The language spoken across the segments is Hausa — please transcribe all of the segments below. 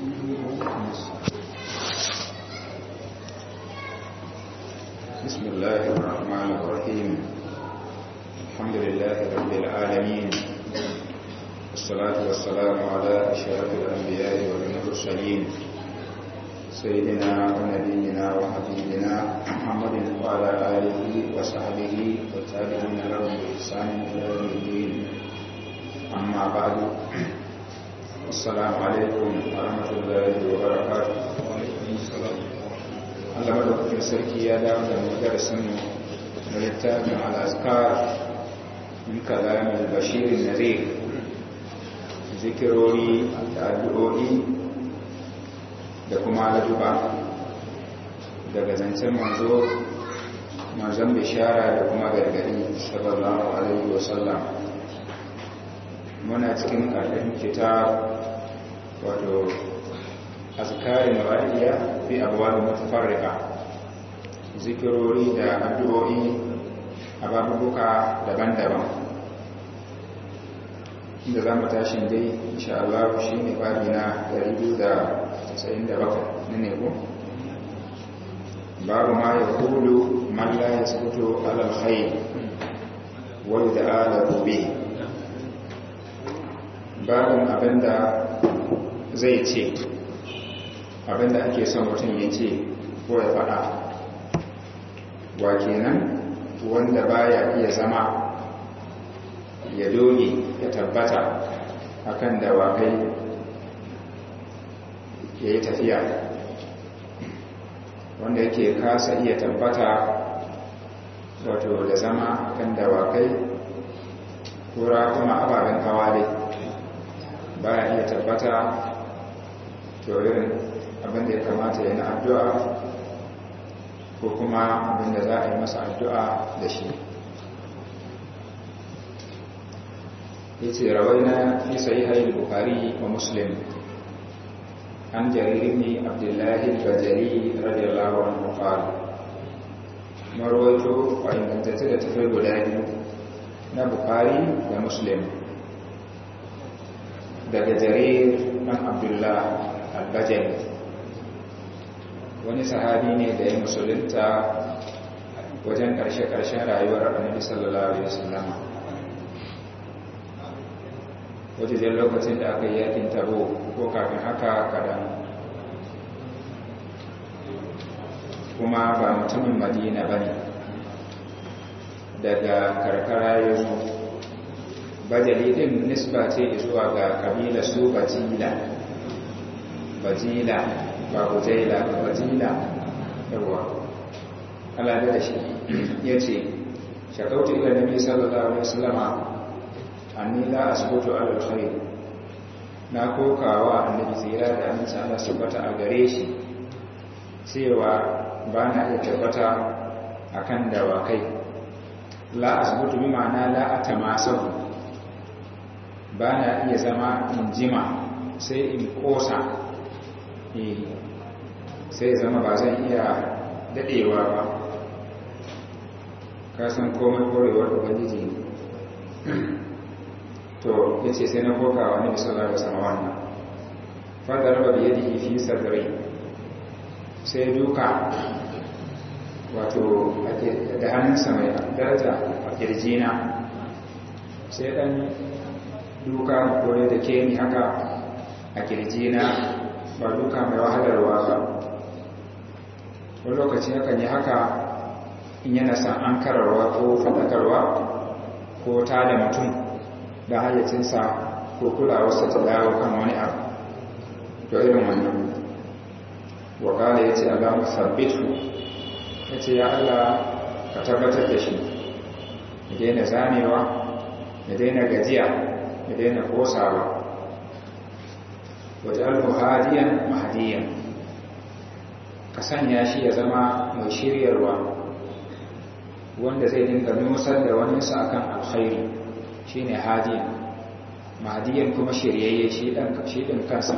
بسم الله الرحمن الرحيم الحمد لله رب العالمين والصلاة والسلام على أشرف الأنبياء والمرسلين سيدنا ونبينا وحبيبنا محمد وعلى آله وصحبه والتابعين لهم بإحسان إلى يوم الدين أما بعد السلام عليكم ورحمة الله وبركاته Allah madaukakin sarki ya dawo da mu darasin mu na littafin al-azkar min kalamin bashirin nazir zikirori da addu'o'i da kuma laduba daga zancen manzo manzon bishara da kuma gargadi sallallahu alaihi wasallam muna cikin ƙarfin kitab wato azkarin wadiya fi abuwa mutafarrika zikirori da addu'o'i a babubuka daban-daban inda za mu tashin dai insha Allah shi ne babi na 297 ne ko babu ma ya kulu man la yasbutu ala alkhair wa yud'a gobe. babin abinda zai ce abinda ake son mutum ya ce ko ya faɗa wa kenan wanda baya iya zama ya doge ya tabbata akan dawakai ya yi tafiya wanda yake kasa iya tabbata wato da zama akan dawakai ko kuma ababen hawa dai baya iya tabbata to irin abinda ya kamata ya na addu'a ko kuma abinda za a yi masa addu'a da shi ya ce rawaina fi sayi haini bukari wa muslim an jaririn ne abdullahi bajari radiyallahu anhu qala marwaito a ingantattu da tafi guda biyu na bukari da muslim daga jarir ɗan abdullah albajali wani sahabi ne da ya musulunta wajen ƙarshe-ƙarshen rayuwar annabi sallallahu alaihi wasallam wajen lokacin da aka yi yakin tabo ko kafin haka kadan kuma ba mutumin madina ba ne daga karkara ya zo bajali din nisba ce zuwa ga kabila su bajila bajila ba hujaila bajila yawa ala da shi ya ce shakautu ila nabi sallallahu alaihi wasallama anni la asbutu ala alkhair na kokawa annabi tsira da amince Allah subhata a gare shi cewa ba na iya tabbata akan dawakai la asbutu bi ma'ana la atamasahu ba na iya zama in jima sai in kosa sai zama ba zan iya dadewa ba kasan komai korewar ubangiji to ya ce sai na koka wa nabi sallallahu alaihi wasallam wannan fadar ba biye da fi sadri sai duka wato da hannunsa mai daraja a kirjina sai dan duka kore da ke ni haka a kirjina ba duka mai wahalarwa ba wani lokaci yakan yi haka in yana san an kararwa ko faɗakarwa ko ta da mutum da hayyacinsa ko kulawarsa ta dawo kan wani abu to irin wannan wakala ya ce alamu sabbitu ya ce ya allah ka tabbatar da shi ya daina zamewa ya daina gajiya ya daina kosawa wajen hadiyan mahadiyan ka sanya shi ya zama mai shiryarwa wanda zai dinga nusar da wani sa akan alkhairi shine hadiyan mahadiyan kuma shiryayye shi dan shi din kansa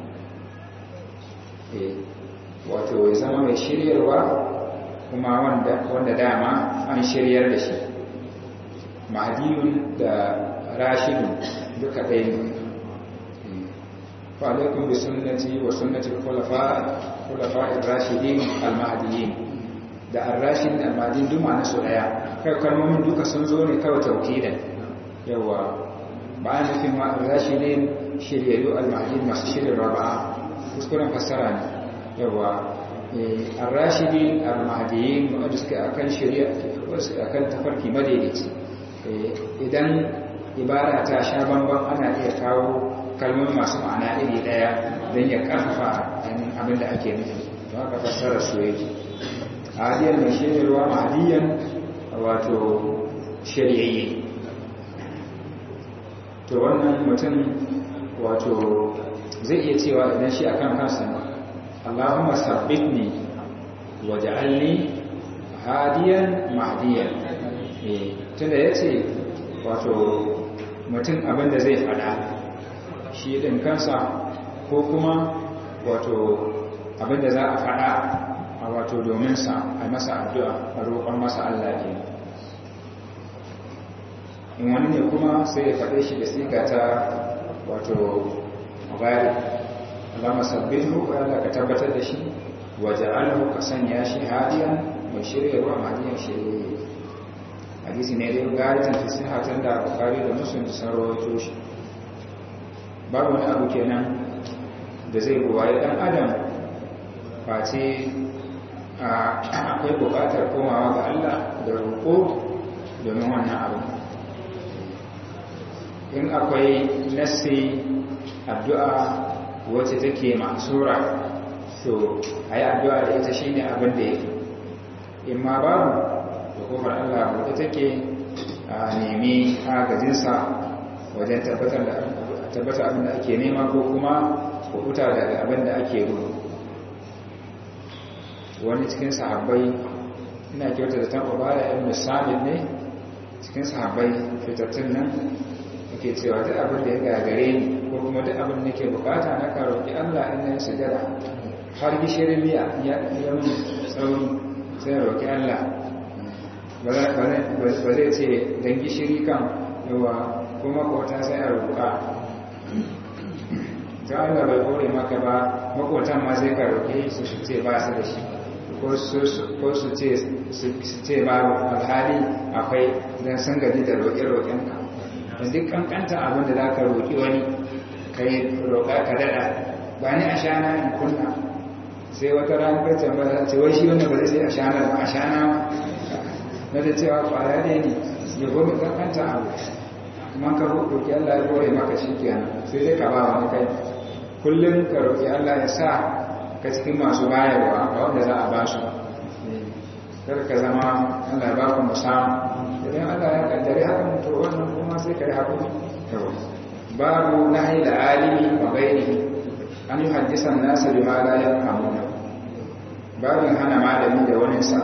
eh wato ya zama mai shiryarwa kuma wanda wanda dama an shiryar da shi mahdiyun da rashidun duka ɗaya ne fa alaikum bi sunnati wa sunnati khulafa khulafa ar-rashidin al-mahdiyyin da ar-rashidin al-mahdiyyin duk ma'ana su daya kai kalmomin duka sun zo ne kawai taukidan yawa ba a nufin ma ar-rashidin shiryayyu al-mahdiyyin masu shirin raba'a kuskuren fassara ne yawa ar-rashidin al-mahdiyyin wanda suke akan shari'a akan tafarki madaidaici idan ibara ta sha bamban ana iya kawo kalmomi masu ma'ana iri daya don ya karfafa abin da ake nufi don haka fassara su yake hadiyar mai shiryarwa mahadiyan wato shiryayye to wannan mutum wato zai iya cewa idan shi akan kansa Allahumma sabbitni waj'alni hadiyan mahdiyan eh tunda yace wato mutum abin da zai fada shi din kansa ko kuma wato abin da za a fada a wato domin sa a masa addu'a a roƙon masa Allah ke in wani ne kuma sai ya faɗe shi da siga ta wato bari Allah masabbihu Allah ka tabbatar da shi waja'alhu ka sanya shi hadiyan mai shiryarwa hadiyan shirye hadisi ne dai garitan fi sihatan da bukari da muslim sun rawaito shi babu wani abu kenan da zai buwaye dan adam face akwai bukatar komawa ga Allah da roƙo domin wannan abu in akwai nassi addu'a wacce take masura to a yi addu'a da ita shine abin da ya fi in ma babu da kofar Allah wadda take a nemi agajinsa wajen tabbatar abin da ake nema ko kuma kukuta daga abin da ake gudu wani cikin sahabbai ina kyauta da taɓa bada yan musamman ne cikin sahabbai fitattun nan ake cewa duk abin da ya gagare ni ko kuma duk abin da ke bukata na karoki Allah in na sujada har gishirin miya ya yi tsauri sai roki Allah ba zai ce don gishiri kan yawa kuma kota sai a roƙa ta Allah bai kore maka ba makotan ma zai ka roƙe su ce ba su da shi ko su ce ba alhali akwai don sun gaji da roƙe-roƙenka da duk kankanta abin da za ka roƙi wani ka yi roƙa ka daɗa ba ni a shana in kunna sai wata ranar kacin ba ce wai shi wanda ba zai sai a shana ba a shana na da cewa ƙwaya ne ne ya gobe kankanta abu man ka roƙi Allah ya kore maka shi kenan sai dai ka ba wani kai kullum ka roƙi Allah ya sa ka cikin masu bayarwa ga wanda za a ba su kar ka zama Allah ba ku musamman idan Allah ya kaddare hakan to wannan kuma sai kai hakuri babu nahi da alimi wa ghairihi an yuhaddisa an-nas bima la yafhamuna babin hana malami da wani sa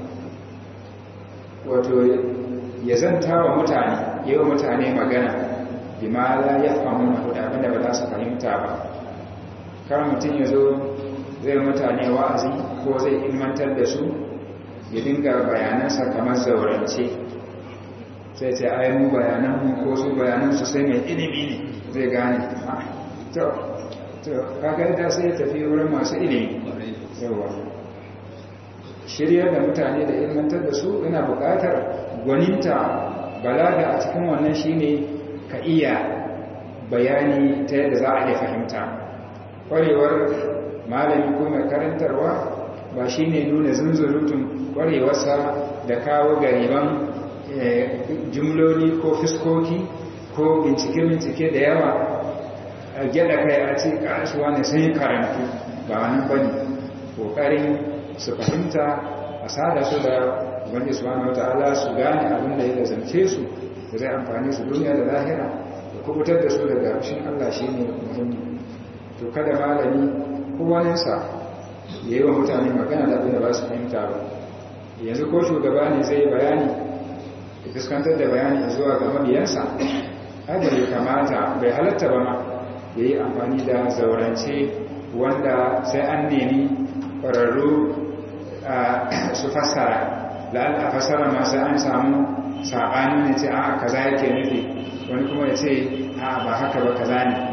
wato ya zanta wa mutane yayin mutane magana bima la yafhamuna da abinda ba za su fahimta ba kar mutum ya zo zai mutane wa'azi ko zai ilmantar da su ya dinga bayanansa kamar zaurance sai ce ai mu bayanan ko su bayanan su sai mai ilimi ne zai gane to to kaga da sai ya tafi wurin masu ilimi yawa shirya da mutane da ilmantar da su ina buƙatar gwaninta balaga a cikin wannan shine ka iya bayani ta yadda za a iya fahimta ƙwarewar malami ko mai karantarwa ba shine nuna zunzurutun ƙwarewarsa da kawo gariban jumloli ko fiskoki ko bincike-bincike da yawa a gyada kai a ce kasuwa ne sun yi karantu ba wani bane kokarin su fahimta a sada su da wani subhanahu wata'ala su gane abin da ya zance su da zai amfani su duniya da lahira da kubutar da su daga fushin Allah shi ne muhimmi to kada malami kowaninsa ya yi wa mutane magana da abin da ba su fahimta ba yanzu ko shugaba ne zai bayani da fuskantar da bayani zuwa ga mabiyansa ai bai kamata bai halatta ba ma ya yi amfani da zaurance wanda sai an nemi ƙwararru su fassara la'alla a fassara masu an samu saɓani ne ce a kaza yake nufi wani kuma ya ce a ba haka ba kaza ne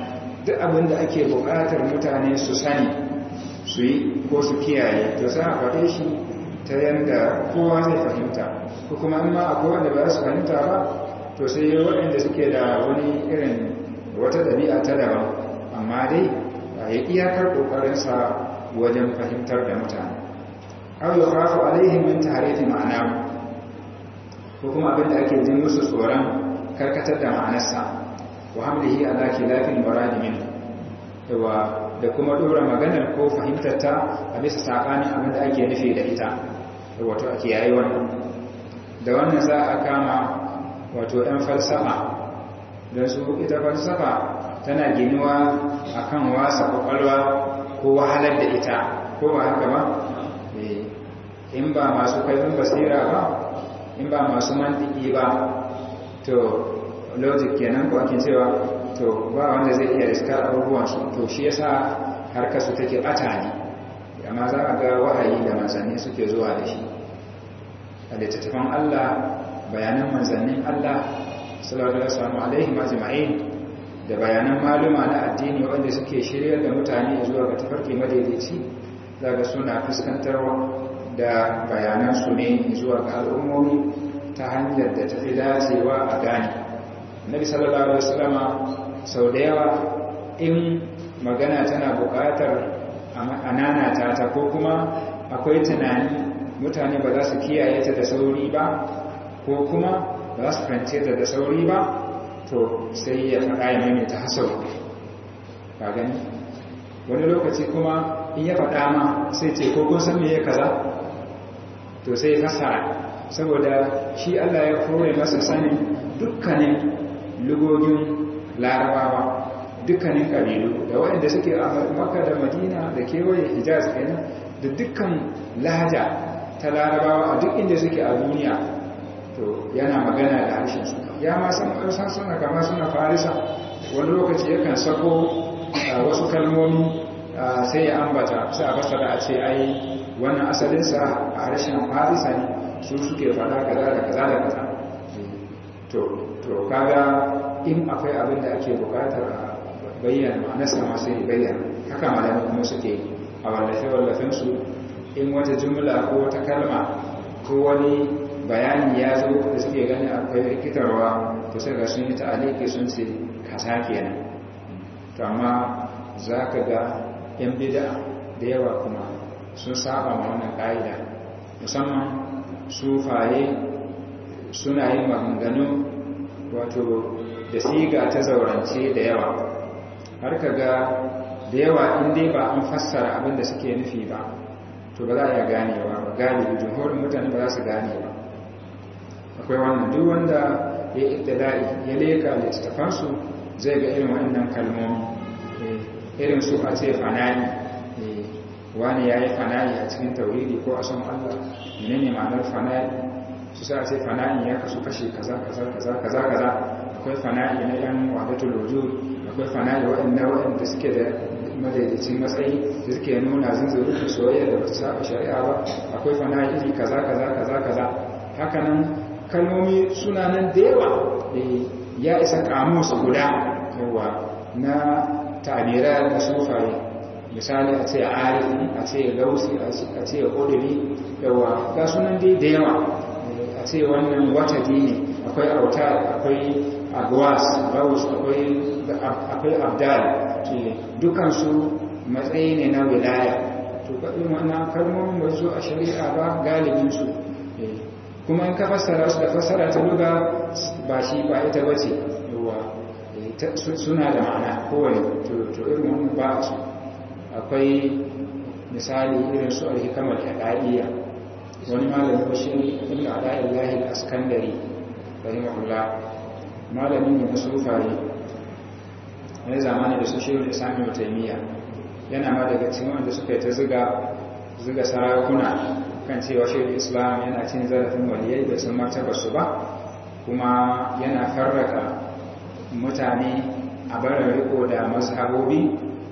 duk abin da ake buƙatar mutane su sani su yi ko su kiyaye to za a faɗe shi ta yadda kowa zai fahimta ko kuma in ma akwai wanda ba su fahimta ba to sai waɗanda suke da wani irin wata ɗabi'a ta daban amma dai ya iyakar ƙoƙarinsa wajen fahimtar da mutane aw yukhafu alaihim min tahrifi ma'ana ko kuma abin da ake jin musu tsoron karkatar da ma'anarsa wa hamlihi ala khilafin murad min yawa da kuma dora maganar ko fahimtar ta a bisa sabanin abin da ake nufi da ita wato ake yayi wannan da wannan za a kama wato ɗan falsafa don su ita falsafa tana ginuwa akan wasa kwakwalwa ko wahalar da ita ko ba haka ba in ba masu kaifin basira ba in ba masu mantiki ba to logic kenan ko ake cewa to ba wanda zai iya riska abubuwansu to shi yasa harkar su take bata ne amma za a ga wahayi da manzanni suke zuwa da shi a littattafan Allah bayanan manzannin Allah sallallahu alaihi majma'in da bayanan maluma na addini wanda suke shiryar da mutane zuwa ga tafarki madaidaici daga suna fuskantarwa da bayanansu ne zuwa ga al'ummomi ta hanyar da tafi dacewa a gane nabi sallallahu alaihi wasallama sau da yawa in magana tana buƙatar ananata ta ko kuma akwai tunani mutane ba za su kiyaye ta da sauri ba ko kuma ba za su fahimce ta da sauri ba to sai ya faɗa ya maimaita hasau ka gani wani lokaci kuma in ya faɗa ma sai ce ko kun san me ya kaza to sai fasara saboda shi Allah ya kore masa sanin dukkanin lugogin larabawa dukkanin kabilu da waɗanda suke a makka da madina da kewaye hijaz kenan da dukkan lahaja ta larabawa a duk inda suke a duniya to yana magana da harshen su ya ma san san suna kama suna farisa wani lokaci yakan sako wasu kalmomi sai ya ambata sai a fasara a ce ai wannan asalinsa a harshen farisa ne su suke fada kaza da kaza da kaza to to kaga in akwai abin da ake bukatar a bayyana ma'anarsa ma sai bayyana haka malamai kuma suke a wallafe wallafen su in wata jumla ko wata kalma ko wani bayani ya zo da suke gani akwai rikitarwa to sai ga sun yi ta'aliki sun ce kaza kenan to amma za ka ga yan bida da yawa kuma sun saba ma wannan ƙa'ida musamman sufaye suna yin maganganu wato da siga ta zaurance da yawa har ka ga da yawa inda ba an fassara abin da suke nufi ba to ba za a iya ganewa ba galibi jumhurin mutane ba za su gane ba akwai wannan duk wanda ya iddala'i ya leka littattafansu zai ga irin wannan kalmomi irin su a ce fana'i wani ya yi fana'i a cikin tauridi ko a son Allah menene ma'anar fana'i su sa ce fana'i ya kasu kashe kaza kaza kaza kaza kaza akwai fana'i na yan wadatul wujud akwai fana'i waɗanda waɗanda suke da madaidaicin matsayi da suke nuna zunzuru da soyayya da wata saba shari'a ba akwai fana'i iri kaza kaza kaza kaza hakanan kalmomi suna nan da yawa ya isa kamus guda yawa na tabira na sufaye misali a ce arifi a ce lausi a ce ƙudiri yawa ga sunan dai da yawa a ce wannan wata ne akwai autar akwai agwas gaus akwai abdal dukansu matsayi ne na wilaya to kaɗin wannan kalmomin ba su a shari'a ba galibinsu kuma in ka fassara su da fassara ta luga ba shi ba ita ba ce suna da ma'ana kowane to irin wannan ba su akwai misali irin su alhikamar haɗaɗiya wani malami bashiri ibn ada'il lahil askandari rahimahullah malami ne na sufaye wani zamani da su shirin da sami mutaimiya yana ma daga cikin wanda suka yi ta ziga sarakuna kan cewa shirin islam yana cin zarafin waliyai da sun martaba su ba kuma yana farraka mutane a barin riko da mazhabobi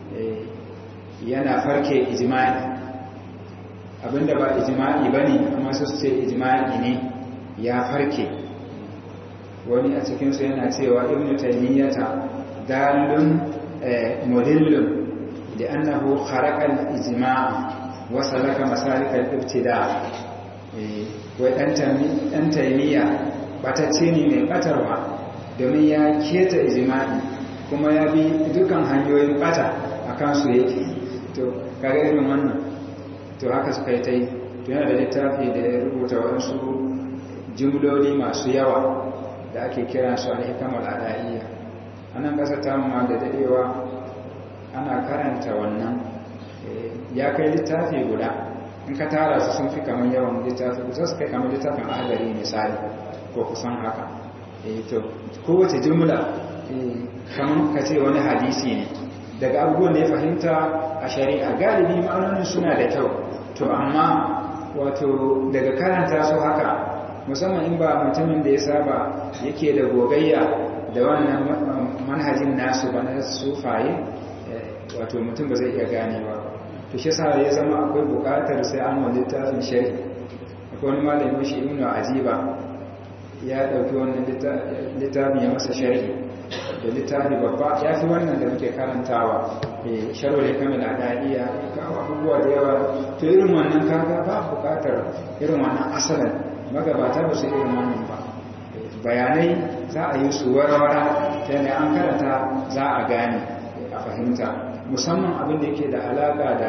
yana farke ijma'i abinda ba ijma'i ba ne amma su ce ijma'i ne ya farke wani a cikinsu yana cewa ibn taymiyyata dalun mudillun da annahu kharaqa al-ijma' wa salaka masalik al-ibtida wai dan taymiya batacce ne mai batarwa domin ya keta ijma'i kuma ya bi dukan hanyoyin bata akan su yake to kaga irin wannan to haka suka yi ta yi to yana da littafi da ya rubuta waɗansu jimloli masu yawa da ake kira su alhikamar al'adiyya a nan ƙasa ta ma da daɗewa ana karanta wannan ya kai littafi guda in ka tara su sun fi kamar yawan littafi kusa su kai kamar littafin ahadari misali ko kusan haka to kowace jimla kamar ka ce wani hadisi ne daga abubuwan da ya fahimta a shari'a galibi ma'anonin suna da kyau to amma wato daga karanta su haka musamman in ba mutumin da ya saba yake da gogayya da wannan manhajin nasu ba na sufaye wato mutum ba zai iya ganewa to shi sa ya zama akwai bukatar sai an wani littafin shari akwai wani malamin shi ibnu ajiba ya dauki wannan littafin ya masa sharhi da littafi babba ya fi wannan da muke karantawa sharwar kamar al'adiyya ya kawo abubuwa da yawa to irin wannan kaga ba bukatar irin wannan asalin magabata ba su irin wannan ba bayanai za a yi su warawara ta yadda an karanta za a gane a fahimta musamman abin da yake da alaka da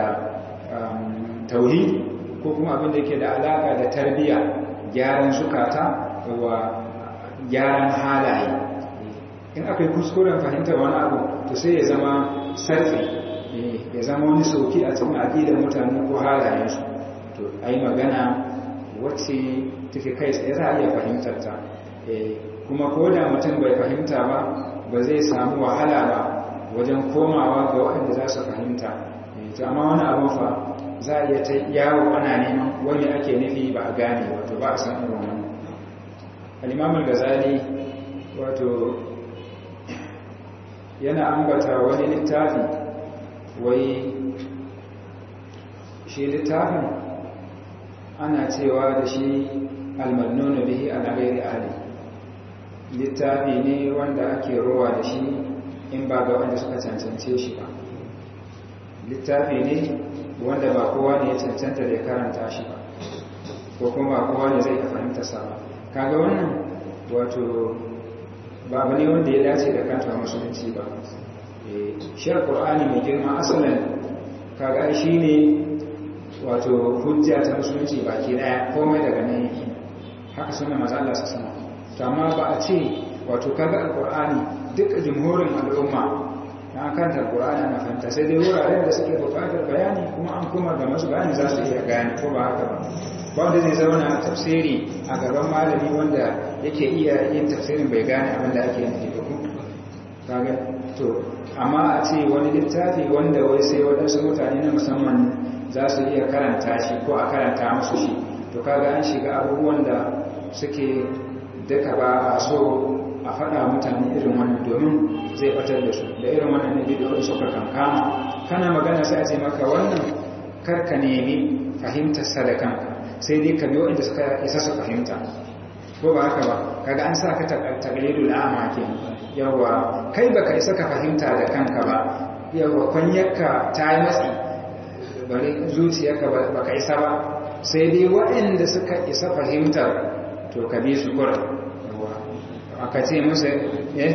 tauhidi ko kuma abin da yake da alaka da tarbiyya gyaran sukata wa gyaran halaye in aka yi kuskuren fahimtar wani abu to sai ya zama sarfi ya zama wani sauki a cikin aƙidar mutane ko halayensu to a yi magana wacce take kai tsaye za a iya fahimtar ta kuma ko da mutum bai fahimta ba ba zai samu wahala ba wajen komawa ga waɗanda za su fahimta to amma wani abin fa za a iya ta yawo ana neman wani ake nufi ba a gane wato ba a san irin wani al'imamul gazali wato yana ambata wani littafi wai shi littafin ana cewa da shi almannonu bihi ala gairi ali littafi ne wanda ake rowa da shi in ba ga wanda suka cancance shi ba littafi ne wanda ba kowa ne ya cancanta da ya karanta shi ba ko kuma ba kowa ne zai fahimta sa ba kaga wannan wato ba abu ne wanda ya dace da kanta musulunci ba shi alkur'ani mai girma asalin kaga shi ne wato hujja ta musulunci baki daya komai daga nan yake haka suna maza Allah su sama to amma ba a ce wato kaga alkur'ani duk jumhurin al'umma na kanta alkur'ani ana fahimta sai dai wuraren da suke bukatar bayani kuma an kuma ga masu bayani za su iya gane ko ba haka ba ba wanda zai zauna tafsiri a gaban malami wanda yake iya yin tafsirin bai gane abin da ake nufi ba kaga to amma a ce wani littafi wanda wai sai waɗansu mutane na musamman za su iya karanta shi ko a karanta musu shi to kaga an shiga abubuwan da suke duka ba a so a faɗa mutane irin wannan domin zai batar da su da irin wannan ne bidiyon suka kankama kana magana sai a ce maka wannan karka nemi fahimtar sadakanka sai dai ka biyo inda suka isa su fahimta ko ba haka ba kaga an sa ka taqlidul a'ma ke yawa kai baka isa ka fahimta da kanka ba yawa kwanyarka ta yi matsi bari zuciyarka baka isa ba sai dai waɗanda suka isa fahimtar to ka bi su kura yawa aka ce musu eh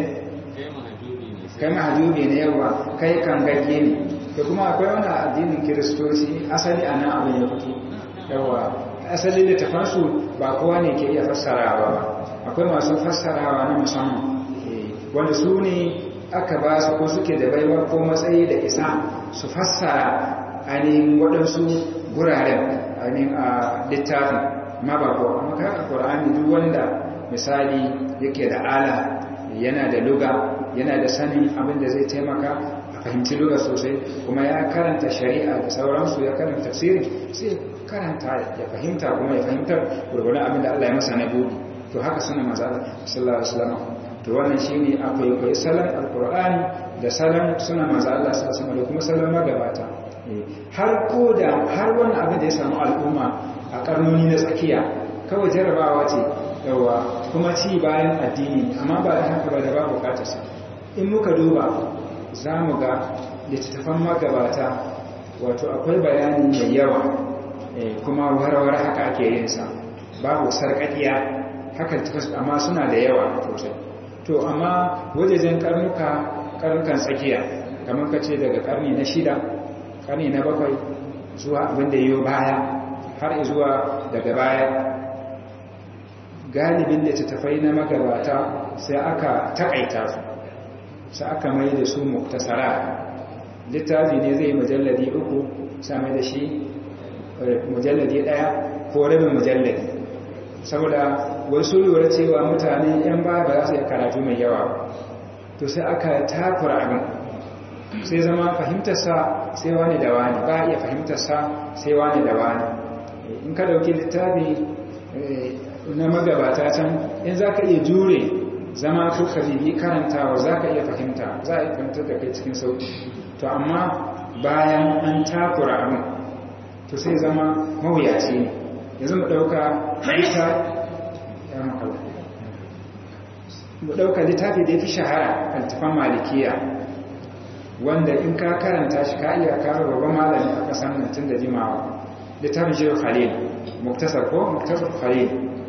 kai mahajubi ne yawa kai kan gagge ne da kuma akwai wani addinin kiristoci asali a nan abin ya fito yawa asali littafansu ba kowa ne ke iya fassarawa ba akwai masu fassarawa na musamman wanda su ne aka ba su ko suke da baiwa ko matsayi da isa su fassara ainihin waɗansu guraren ainihin a littafin ma ba ko amma ka a ƙwar'ani duk wanda misali yake da ala yana da luga yana da sanin abin da zai taimaka a fahimci luga sosai kuma ya karanta shari'a da sauransu ya karanta tafsirin sai karanta ya fahimta kuma ya fahimtar gurgurin abin da Allah ya masa na buɗi to haka suna maza sallallahu alaihi wasallam to wannan shine akwai kai salon alqur'ani da salon suna maza Allah sallallahu alaihi da kuma salon magabata har ko da har wannan abin da ya samu al'umma a karnoni na tsakiya kawai jarabawa ce yawa kuma ci bayan addini amma ba da haka ba da ba bukatarsa in muka duba za mu ga littattafan magabata wato akwai bayani mai yawa kuma warware haka ake yin sa babu sarƙaƙiya haka littattafan amma suna da yawa sosai to amma wajejen karnuka karnukan tsakiya kamar ka ce daga karni na shida karni na bakwai zuwa abin da yiwu baya har zuwa daga baya galibin littattafai na magabata sai aka taƙaita su sai aka mai da su muktasara littafi ne zai mujalladi uku same da shi mujalladi ɗaya ko rabin mujalladi saboda wasu lura cewa mutane 'yan baya ba za su yi karatu mai yawa to sai aka takura abin sai zama fahimtarsa sai wani da wani ba iya fahimtarsa sai wani da wani in ka dauki littafi na magabata can in za ka iya jure zama ko ka bibi karantawa za ka iya fahimta za a iya fahimtar da kai cikin sauki to amma bayan an takura abin to sai zama mawuyaci ne yanzu mu ɗauka mu ɗauka littafi da ya fi shahara altafan malikiya wanda in ka karanta shi ka iya karo babban malami a ƙasar nan tun da jimawa littafin shi khalil muktasar ko muktasar khalil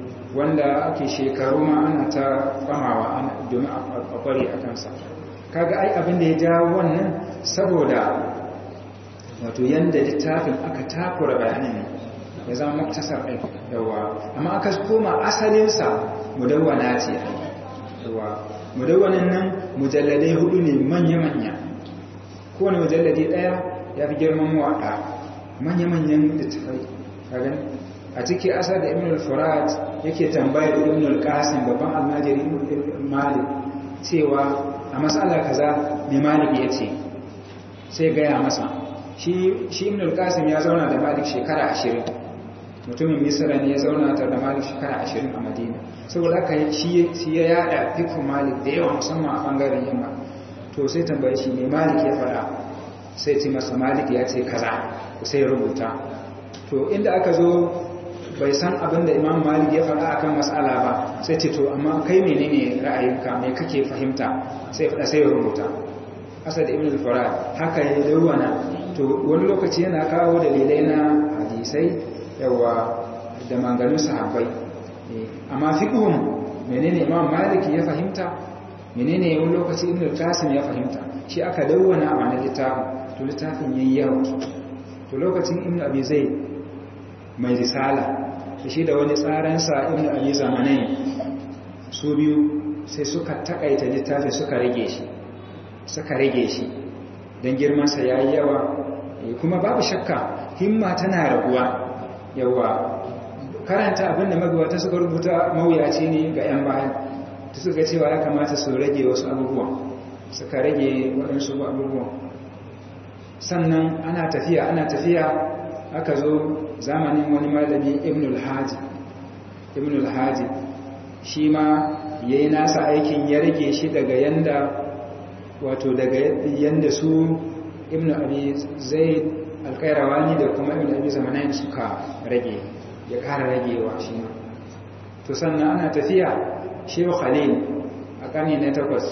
wanda ake shekaru ma ana ta famawa domin a kware a kansa kaga ai abin da ya jawo wannan saboda wato yanda littafin aka takura bayanin ne ya zama muktasar ɗin yawa amma aka koma asalinsa mudawwana ce yawa mudawwanan nan mujalladai hudu ne manya-manya kowane mujalladi ɗaya ya fi girman waɗa manya-manyan littafai kagan a ciki asar da ibn al-furat yake tambayar ibn al-qasim babban almajiri malik cewa a matsala kaza mai malik ya ce sai gaya masa shi ibn al-qasim ya zauna da malik shekara ashirin mutumin misira ne ya zauna ta da malik shekara ashirin a madina saboda haka shi ya yada fikun malik da yawa musamman a bangaren yamma to sai tambaye shi ne malik ya fara sai ce masa malik ya ce kaza sai rubuta to inda aka zo bai san abin da imam malik ya fara akan matsala ba sai ce to amma kai menene ra'ayinka me kake fahimta sai fada sai rubuta asad ibn al-farad haka ya dawana to wani lokaci yana kawo dalilai na hadisai yawa da manganun sahabbai amma fiqhun menene imam malik ya fahimta menene wani lokaci ibn al-qasim ya fahimta shi aka dawwana a wannan littafin to littafin yayi yawa to lokacin ibn abi zaid mai risala da shi da wani tsaransa ibn abi zamanai su biyu sai suka takaita littafi suka rage shi suka rage shi don girmansa ya yi yawa kuma babu shakka himma tana raguwa yawa karanta abinda magabata suka rubuta mawuyaci ne ga 'yan bayan ta suka cewa ya kamata su rage wasu abubuwan suka rage waɗansu abubuwan sannan ana tafiya ana tafiya aka zo zamanin wani malami ibn al-haji ibn al-haji shi ma ya yi nasa aikin ya rage shi daga yanda wato daga yanda su ibn abi zaid alkairawani da kuma ibn abi zamanin suka rage ya kara ragewa shi ma to sannan ana tafiya shehu khalil a ƙarni na takwas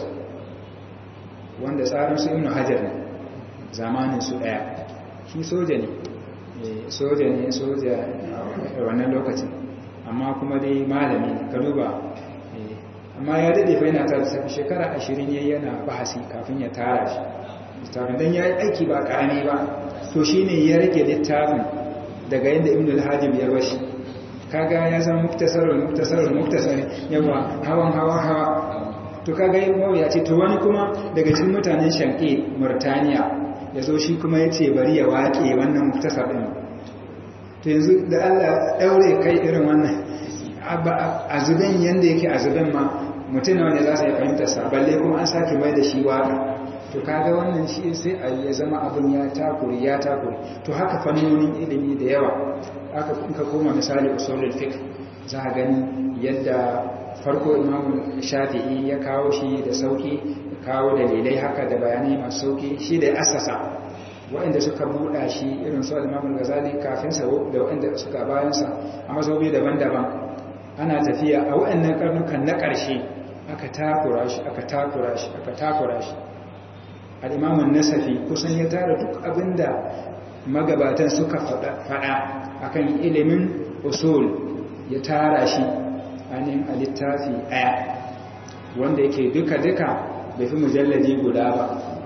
wanda tsarin su ibn hajar ne zamanin su ɗaya shi soja ne soja ne soja a wannan lokacin amma kuma dai malami ka duba amma ya daɗe fa yana tara safi shekara ashirin ya yana bahasi kafin ya tara shi littafin don ya yi aiki ba ƙarami ba to shi ne ya rage littafin daga yadda ibn al-hajib ya bashi kaga ya zama muktasarar muktasarar muktasarar yawa hawan hawa hawa to kaga yi mawuya ce to wani kuma daga cikin mutanen shanke murtaniya ya zo shi kuma ya ce bari ya waƙe wannan muktasar ɗin to yanzu da allah ɗaure kai irin wannan a zuben yadda yake a zuben ma mutum na wanda za su yi fahimtarsa balle kuma an sake mai da shi waƙa to kaga wannan shi sai a ya zama abin ya takuri ya takuri to haka fannonin ilimi da yawa aka ka koma misali usulul fiqh za a gani yadda farko imamu shafi'i ya kawo shi da sauki kawo dalilai haka da bayanai masu sauki shi da asasa waɗanda suka buɗa shi irin su al-imam ghazali kafin sa da waɗanda suka bayan sa a mazaubi daban-daban ana tafiya a waɗannan karnukan na ƙarshe aka takura shi aka takura shi aka takura shi al'imamun nasafi kusan ya tara duk abinda magabatan suka faɗa akan ilimin usul ya tara shi ainihin a littafi ɗaya wanda yake duka-duka bai fi mujalladi guda ba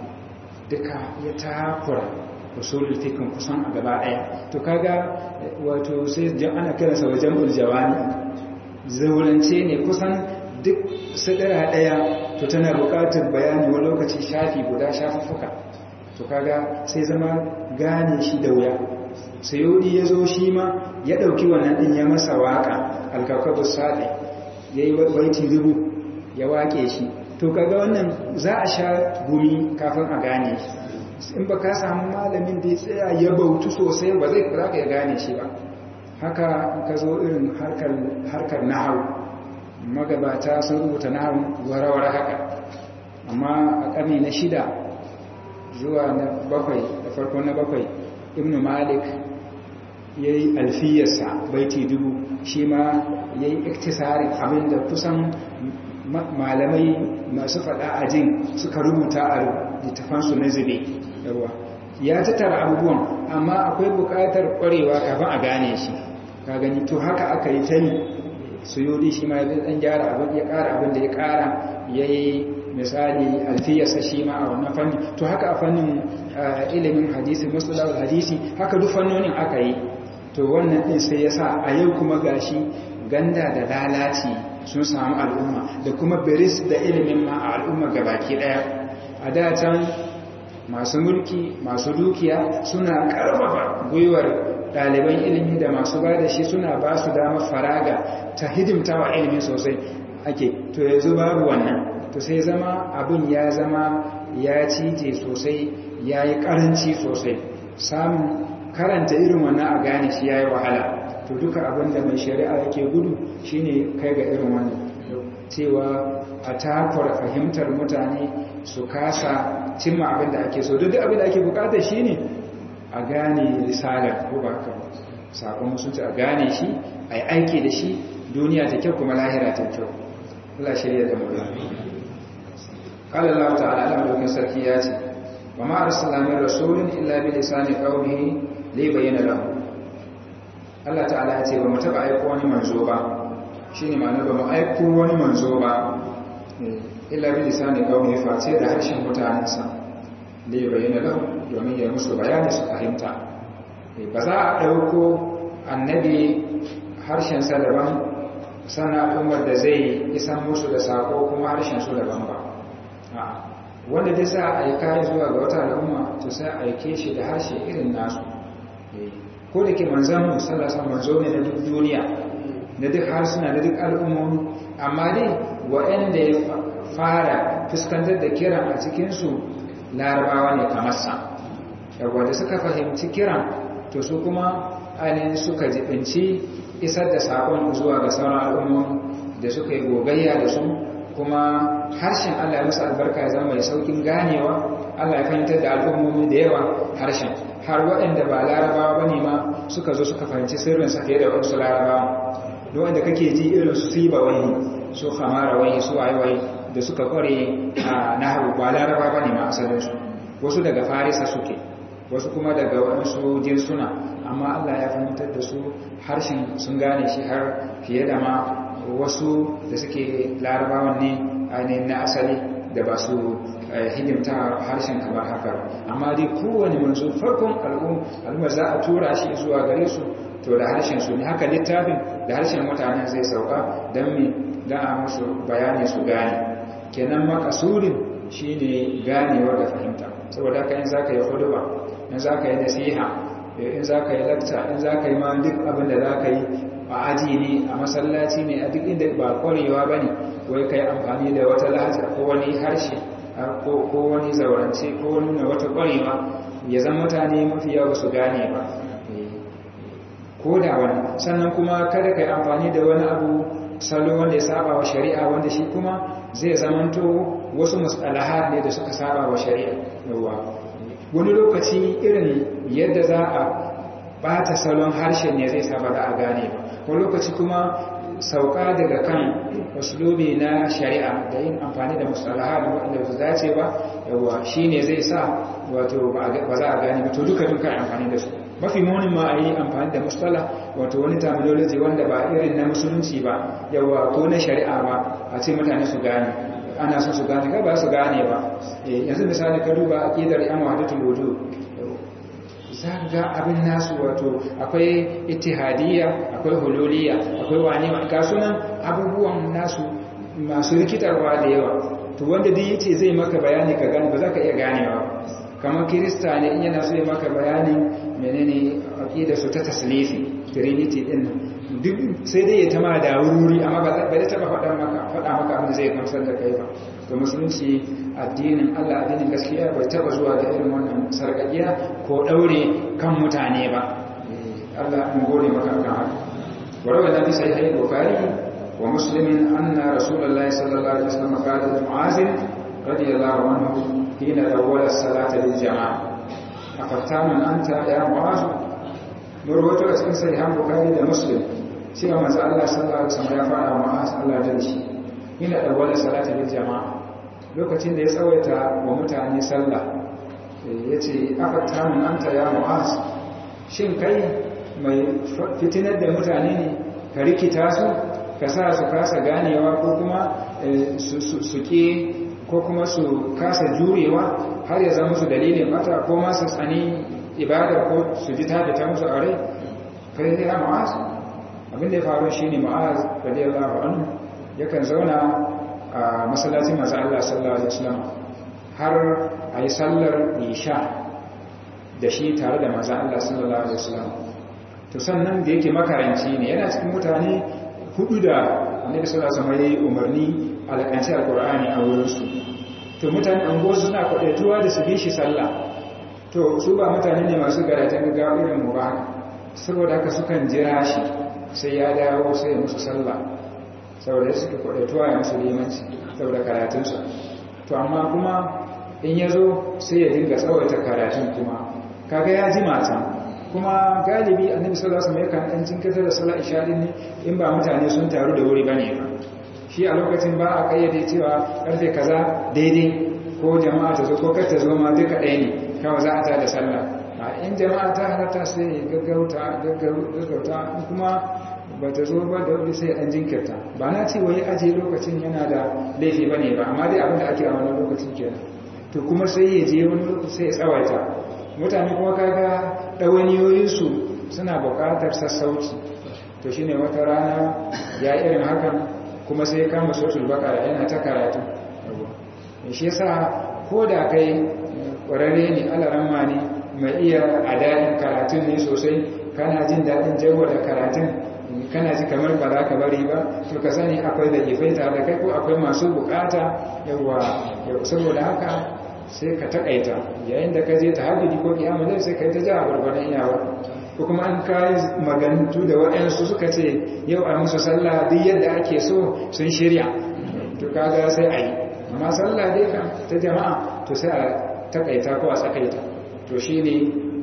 duka ya takura usulul fikin kusan a gaba ɗaya to kaga wato sai ana kiransa wajen uljawani zaurance ne kusan duk sadara ɗaya to tana buƙatar bayani wani lokaci shafi guda shafuffuka to kaga sai zama gane shi da wuya sayodi ya zo shi ma ya ɗauki wannan ɗin ya masa waƙa alkakabu saɗe ya yi baiti dubu ya waƙe shi to kaga wannan za a sha gumi kafin a gane shi in ba ka samu malamin da ya tsaya ya bautu sosai ba zai za ka ya gane shi ba haka ka zo irin harkar nahau magabata sun rubuta nahau warawar haka amma a ƙarni na shida zuwa na bakwai da farko na bakwai ibn malik ya yi alfiyarsa baiti dubu shi ma ya yi iktisarin abinda kusan malamai masu faɗa a jin suka rubuta a littafansu na zube yawa ya tattara abubuwan amma akwai buƙatar ƙwarewa kafin a gane shi ka gani to haka aka yi ta yi suyudi shi ma ya ɗan gyara abin ya ƙara abin da ya ƙara ya yi misali alfiyarsa shi ma a wannan fanni to haka a fannin ilimin hadisi musulawar hadisi haka duk fannonin aka yi to wannan ɗin sai ya sa a yau kuma gashi ganda da lalaci sun samu al'umma da kuma biris da ilimin ma a al'umma gabaki ɗaya a da can masu mulki masu dukiya suna ƙarfafa gwiwar ɗaliban ilimi da masu ba da shi suna ba su dama faraga ta hidimta wa ilimin sosai ake to yanzu babu wannan to sai zama abin ya zama ya cije sosai ya yi ƙaranci sosai samun karanta irin wannan a gane shi ya yi wahala to duka abin da mai shari'a yake gudu shine kai ga irin wannan cewa a takwar fahimtar mutane su kasa cimma abin da ake so duk abin da ake bukata shine a gane risalar ko ba haka sakon musulci a gane shi a yi aiki da shi duniya ta kyau kuma lahira ta kyau Allah shirya da mu قال الله تعالى على ملوك سركيات وما أرسلنا من رسول إلا بلسان قومه ليبين لهم Allah ta'ala ya ce ba mu taba aiko wani manzo ba shine ma'ana ba mu aiko wani manzo ba illa bi lisani qawmi face da harshen mutanensa da ya bayyana lahu domin ya musu bayani su fahimta ba za a dauko annabi harshen sa daban sannan al'ummar da zai isan musu da sako kuma harshen su daban ba wanda dai sa a aika zuwa ga wata al'umma to sai a aike shi da harshe irin nasu ko da ke manzan musallasa manzo ne na duk duniya na duk harsuna na duk al'ummomi amma dai waɗanda ya fara fuskantar da kiran a cikinsu larabawa ne kamar sa yawwa da suka fahimci kiran to su kuma ainihin suka jibinci isar da saƙon zuwa ga sauran al'ummomi da suka yi gogayya da su kuma harshen Allah ya musu albarka ya zama mai saukin ganewa Allah ya fahimtar da al'ummomi da yawa harshen har waɗanda ba larabawa ba ne ma suka zo suka fahimci sirrinsa fiye da wasu larabawa da wanda kake ji irin su siba wani su hamara wani su waye da suka kware a nahawu ba laraba ba ne ma asalinsu wasu daga farisa suke wasu kuma daga waɗansu jinsuna amma Allah ya fahimtar da su harshen sun gane shi har fiye da ma wasu da suke larabawan ne ainihin na asali da ba su hidimta harshen kamar haka amma dai kowane manzo farkon al'umma za a tura shi zuwa gare su to da harshen su ne haka littafin da harshen mutanen zai sauka don me don a musu bayani su gane kenan makasurin shine ganewa da fahimta saboda haka in zaka yi huduba in zaka yi nasiha in zaka yi lakta in zaka yi ma duk abin da zaka yi a aji ne a masallaci ne a duk inda ba kwarewa bane wai kai amfani da wata lahaja ko wani harshe ko wani zaurance ko wani nuna wata kwarewa ya zan mutane mafi yawa su gane ba ko da wani sannan kuma kada ka yi amfani da wani abu salo wanda ya saba wa shari'a wanda shi kuma zai zamanto wasu musalahat ne da suka saba wa shari'a yawa wani lokaci irin yadda za a bata salon harshen ne zai saba da a gane ba wani lokaci kuma sauka daga kan uslubi na shari'a da yin amfani da mustalaha da wanda ba dace ba yawa shine zai sa wato ba za a gane ba to duka duka amfani da su mafi munin ma a yi amfani da mustala wato wani terminology wanda ba irin na musulunci ba yawa ko na shari'a ba a ce mutane su gane ana son su gane ba su gane ba yanzu misali ka duba aqidar yan wahdatul wujud za ga abin nasu wato akwai ittihadiyya akwai hululiyya akwai wani ga sunan abubuwan nasu masu rikitarwa da yawa to wanda duk yace zai maka bayani ka gane ba za ka iya ganewa kamar kirista ne in yana so ya maka bayanin menene aqida su ta taslifi trinity din duk sai dai ya tama da wuri amma ba zai taba faɗa maka faɗa maka abin da zai gamsar da kai ba to musulunci addinin Allah addinin gaskiya bai taba zuwa da irin wannan sarƙaƙiya ko daure kan mutane ba Allah mun gode maka kan haka warawa da bisa sahih bukhari wa muslim anna rasulullahi sallallahu alaihi wasallam qala li mu'az radiyallahu anhu hina awwala salata lil jama'a afattaman anta ya mu'az murwatu a cikin sahih bukhari da muslim cewa manzo Allah sallallahu alaihi wasallam ya fara mu'az Allah da shi hina awwala salata lil jama'a lokacin da ya tsawaita wa mutane sallah ya ce afattamun anta ya mu'az shin kai mai fitinar da mutane ne ka rikita su ka sa su kasa ganewa ko kuma su ke ko kuma su kasa jurewa har ya zama su dalilin mata ko masu tsani ibadar ko su ji ta fita musu a rai kai ya mu'az abinda ya faru shi ne mu'az radiyallahu anhu yakan zauna a masallacin masu Allah sallallahu Alaihi wasallam har a yi sallar isha da shi tare da masu Allah sallallahu Alaihi wasallam to sannan da yake makaranci ne yana cikin mutane hudu da annabi sallallahu Alaihi wasallam ya yi umarni alƙanci alƙur'ani a wurinsu to mutane an gosu suna kwaɗaituwa da su bi shi sallah to su ba mutane ne masu garajen gaggawa irin mu ba saboda haka sukan jira shi sai ya dawo sai ya musu sallah saboda ya suke kwaɗaituwa ya musu limanci saboda karatunsa to amma kuma in ya zo sai ya dinga tsawaita karatun kuma kaga ya ji matan kuma galibi annabi sallallahu alaihi wasallam yakan dan jinkirta da sallar isha din ne in ba mutane sun taru da wuri bane ba shi a lokacin ba a kayyade cewa karfe kaza daidai ko jama'a ta zo ko kar ta zo ma duka ɗaya ne kawai za a ta da sallah in jama'a ta halatta sai gaggauta gaggauta kuma ba ta zo ba da wani sai an jinkirta ba na ce wai aje lokacin yana da laifi ba ne ba amma dai abin da ake a wani lokacin kenan to kuma sai ya je wani lokaci sai ya tsawaita mutane kuma kaga ɗawaniyoyinsu suna buƙatar sassauci to shi ne wata rana ya irin hakan kuma sai ya kama sotul bakara yana ta karatu shi yasa ko da kai ƙwararre ne alaramma ne mai iya a daɗin karatun ne sosai kana jin daɗin jawo da karatun kana ji kamar ba za ka bari ba to ka sani akwai da ifai tare da kai ko akwai masu bukata yawa saboda haka sai ka takaita yayin da ka je ta hajji ko kiyama zai sai ka yi ta ja a gwargwadon iyawa ko kuma an kayi magantu da waɗansu suka ce yau a musu sallah duk yadda ake so sun shirya to kaga sai a yi amma sallah dai kan ta jama'a to sai a takaita ko a tsakaita to shi ne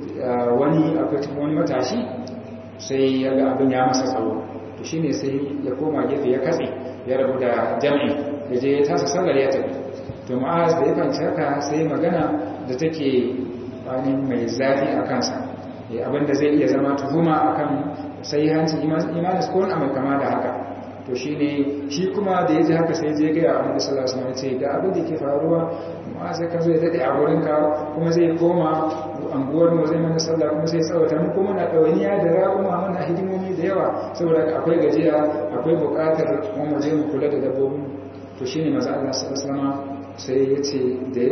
wani akwai wani matashi sai ya ga abin ya masa tsawo to shine sai ya koma gefe ya katse ya rabu da jami'i ya je ya tasa sallar ya tafi to ma'az da ya fanci haka sai magana da take wani mai zafi a kansa abin da zai iya zama tuhuma akan sai hancin imanis ko wani mai kama da haka to shine shi kuma da ya ji haka sai je ga ya annabi sallallahu alaihi wasallam ce ga abin da ke faruwa ma'az ka zo ya dade a wurinka kuma zai koma anguwar mu zai mana sallah kuma sai tsawata mu kuma na ɗawainiya da raƙuma mana hidimomi da yawa saboda akwai gajiya akwai buƙatar kuma mu je mu kula da dabbobin to shine maza Allah sallallahu alaihi sai ya ce da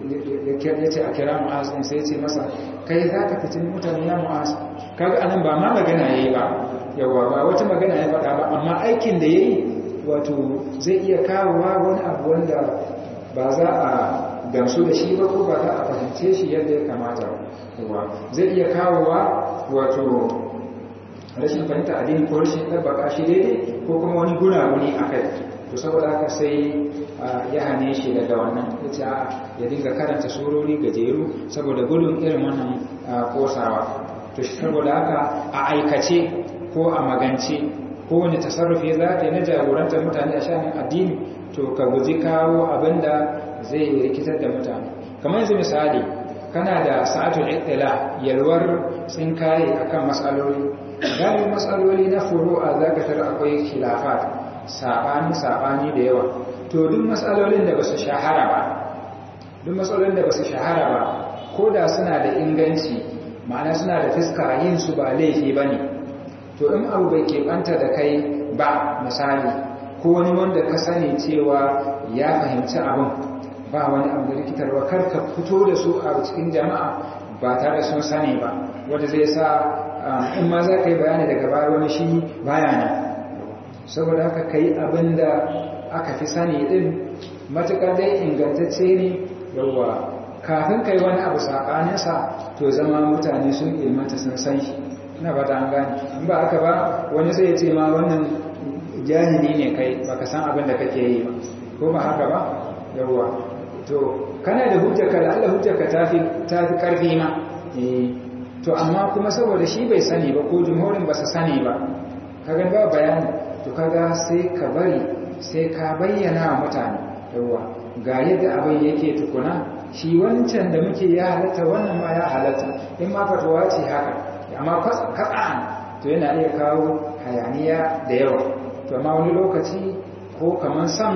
ya ce a kira mu'az din sai ya ce masa kai za ka fitin mutane ya mu'az kaga anan ba ma magana yayi ba yawa ba wata magana ya faɗa ba amma aikin da yayi wato zai iya kawowa wani abu wanda ba za a gamsu da shi ba ko ba za a fahimce shi yadda ya kamata ba zai iya kawowa wato rashin fahimta addini ko rashin ɗabbaka shi daidai ko kuma wani gunaguni a kai to saboda haka sai ya hane shi daga wannan ita ya dinga karanta surori gajeru saboda gudun irin wannan kosawa to saboda haka a aikace ko a magance kowane tasarrufi za ka yi na jagorantar mutane a shanin addini to ka guji kawo abin da zai rikitar da mutane kamar yanzu misali kana da sa'atul ittila yalwar tsinkaye akan matsaloli galibin matsaloli na furu'a za ka tara akwai khilafat saɓani saɓani da yawa to duk matsalolin da ba su shahara ba duk matsalolin da ba su shahara ba ko da suna da inganci ma'ana suna da fiska yin su ba laifi ba ne to in abu bai keɓanta da kai ba misali ko wani wanda ka sani cewa ya fahimci abin ba wani abu da rikitarwa kar ka fito da su a cikin jama'a ba tare da sun sani ba wanda zai sa in ma za ka yi bayani daga baya wani shi baya nan saboda haka ka yi abin da aka fi sani din matuƙar dai ingantacce ne yawwa kafin ka yi wani abu saɓaninsa to zama mutane sun ilmanta sun san shi ina ba ta an gane in ba aka ba wani sai ya ce ma wannan jahili ne kai baka san abin da kake yi ba ko ba haka ba yawwa to kana da hujjarka da Allah hujjarka ta fi ƙarfi ma to amma kuma saboda shi bai sani ba ko jumhurin ba su sani ba kaga ba bayani to kaga sai ka bari sai ka bayyana wa mutane yawa ga yadda abin yake tukuna shi wancan da muke ya halatta wannan ma ya halatta in ma fatawa ce haka amma katsan to yana iya kawo hayaniya da yawa to amma wani lokaci ko kamar san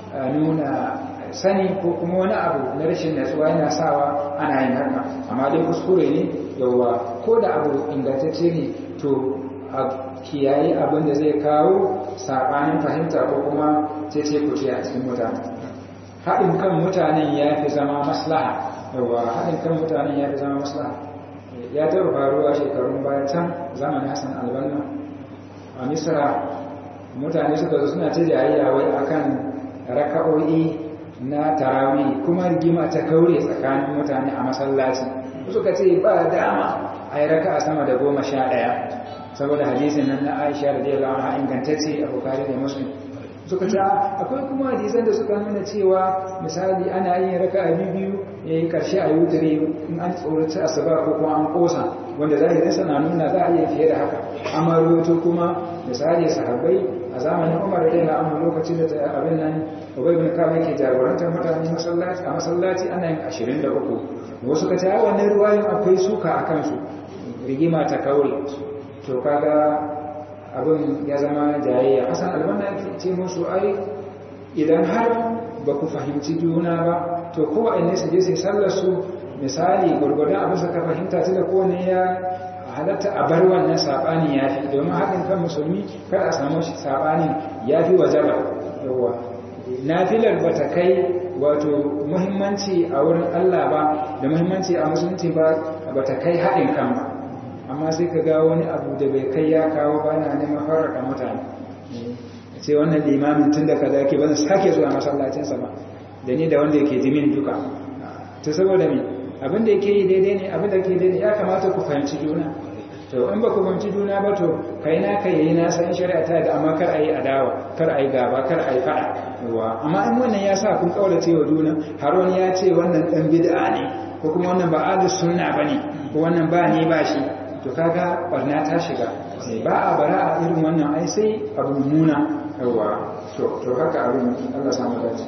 nuna sani ko kuma wani abu na rashin natsuwa yana sawa ana yin haka amma dai kuskure ne yawa ko da abu ingantacce ne to a kiyaye abin da zai kawo saɓanin fahimta ko kuma cece kuce a cikin mutane haɗin kan mutanen ya fi zama maslaha yawa haɗin kan mutanen ya fi zama maslaha ya taɓa faruwa shekarun bayan can zamanin hassan albanna a misra mutane suka zo suna ta jayayya wai akan raka'o'i na tarawi kuma rigima ta kaure tsakanin mutane a masallaci suka ce ba dama a yi raka a sama da goma sha ɗaya saboda hadisin nan na aisha da dai lawa ingantacce a bukari da muslim suka ce akwai kuma hadisan da suka nuna cewa misali ana yin raka a biyu ya yi karshe a yutare in an tsoraci asuba ko kuma an kosa wanda zahirinsa na nuna za a iya fiye da haka amma rubutu kuma misali sahabbai a zamanin umar da yana amma lokacin da abin nan ubai bin kama yake jagorantar mutane masallaci a masallaci ana yin ashirin da uku wasu ka ta wannan ruwayin akwai suka a kansu rigima ta kaure to kaga abin ya zama jayayya hasan albanna ce musu ai idan har ba ku fahimci juna ba to kowanne su je sai sallar su misali gurgurdan abin suka fahimta tunda kowanne ya halatta a bar wannan saɓanin ya fi domin haɗin kan musulmi kar a samu saɓanin ya fi wajaba yawa nafilar ba ta kai wato muhimmanci a wurin Allah ba da muhimmanci a musulunci ba ba ta kai haɗin kan ba amma sai ka ga wani abu da bai kai ya kawo ba na neman farraka mutane ce wannan limamin tun da kaza ke ba zan sake zuwa masallacinsa ba da ni da wanda yake jimin duka ta saboda me abin da yake yi daidai ne abin da ke daidai ya kamata ku fahimci juna to in ba ku fahimci juna ba to kai na kai yayi na san shari'a ta da amma kar ayi adawa kar ayi gaba kar ayi fada yawa amma in wannan ya sa kun kaurace wa juna har wani ya ce wannan dan bid'a ne ko kuma wannan ba ahlus sunna bane ko wannan ba ni ba shi to kaga barna ta shiga ba a bara a irin wannan ai sai abu mummuna yawa to to haka abin Allah samu dace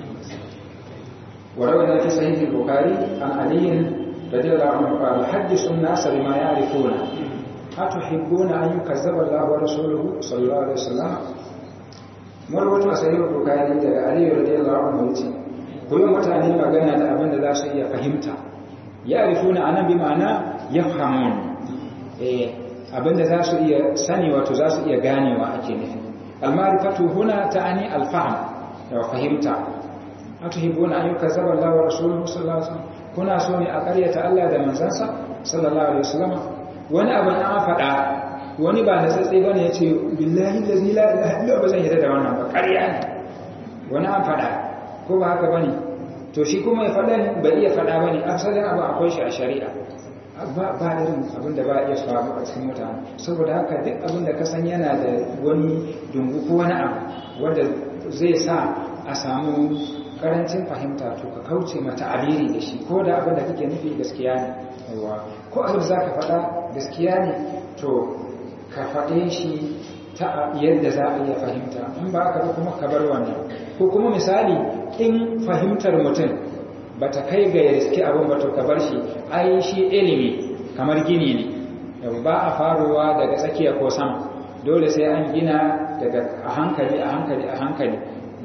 وروينا في صحيح البخاري عن علي رضي الله عنه قال حدثوا الناس بما يعرفون أتحبون أن يكذب الله ورسوله صلى الله عليه وسلم مرwata sahih bukhari daga ali radiyallahu anhu yace koyo mutane magana da abin da za su iya fahimta ya'rifuna anan bi ma'ana yafhamun eh abin da za su iya sani wato za su iya ganewa ake nufi al-ma'rifatu huna ta'ani al-fahm da fahimta atuhibbuna an yukazzaba Allah wa rasuluhu sallallahu alaihi wasallam kuna so ne a ƙaryata Allah da manzansa sallallahu alaihi wasallam wani abu an faɗa wani ba na tsatsi bane yace billahi allazi la ilaha illa huwa zan yarda da wannan ba ƙarya ne wani an faɗa ko ba haka bane to shi kuma ya faɗa ba iya faɗa bane asalin abu akwai shi a shari'a ba ba irin abin da ba iya faru a cikin mutane saboda haka duk abin da ka san yana da wani dungu ko wani abu wanda zai sa a samu karancin fahimta to ka kauce mata abiri da shi ko da abin da kake nufi gaskiya ne aiwa ko abin za ka faɗa gaskiya ne to ka faɗe shi ta yadda za a iya fahimta in ba aka kuma ka bar wannan ko kuma misali in fahimtar mutum ba ta kai ga ya riski abin ba to ka bar shi ai shi ilimi kamar gini ne ba a faruwa daga tsakiya ko sama dole sai an gina daga a hankali a hankali a hankali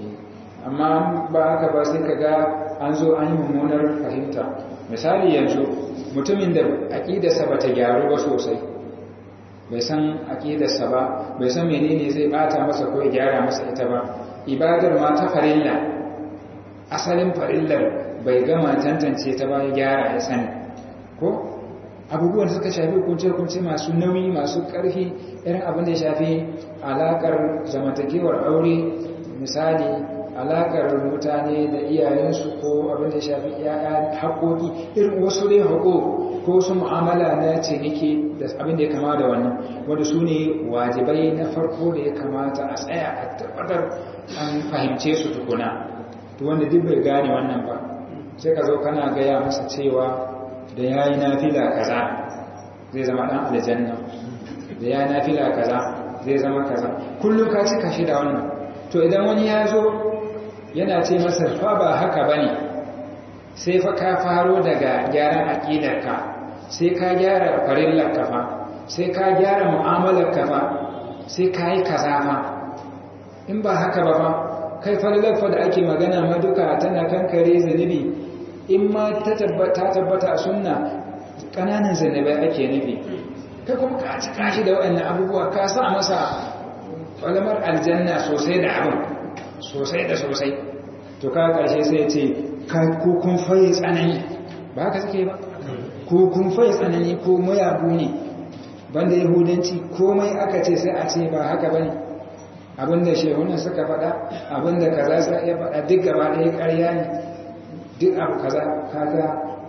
amma ba haka ba sai ka ga an zo an yi mummunar fahimta misali yanzu mutumin da aƙidarsa ba ta gyaru ba sosai bai san aƙidarsa ba bai san menene zai bata masa ko ya gyara masa ita ba ibadar ma ta farilla asalin farillar bai gama tantance ta ba ya gyara ya sani ko abubuwan da suka shafi hukunce-hukunce masu nauyi masu ƙarfi irin abin da ya shafi alaƙar zamantakewar aure misali alaƙar mutane da iyayensu ko abin da ya shafi yaya haƙoƙi irin wasu dai haƙo ko su mu'amala na ciniki da abin da ya kama da wannan wanda su ne wajibai na farko da ya kamata a tsaya a tabbatar an fahimce su tukuna to wanda duk bai gane wannan ba sai ka zo kana gaya masa cewa da ya yi nafila kaza zai zama ɗan aljanna da ya yi nafila kaza zai zama kaza kullum ka cika shi da wannan to idan wani ya zo yana ce masa fa ba haka ba ne sai fa ka faro daga gyaran aƙidarka sai ka gyara farillar kafa sai ka gyara mu'amalar kafa sai ka yi kaza fa in ba haka ba fa kai farillar fa da ake magana ma duka tana kankare zunubi in ma ta tabbata a sunna ƙananan zunubai ake nufi kai kuma ka cika shi da waɗannan abubuwa ka sa masa ƙwalamar aljanna sosai da abin sosai da sosai to ka ƙarshe sai ce ko kun faye tsanani ba haka suke ba ko kun faye tsanani ko mayabu ne banda yahudanci komai aka ce sai a ce ba haka ba ne abinda shehunan suka faɗa abinda kaza sa iya faɗa duk gaba ɗaya ƙarya ne duk abu kaza kaga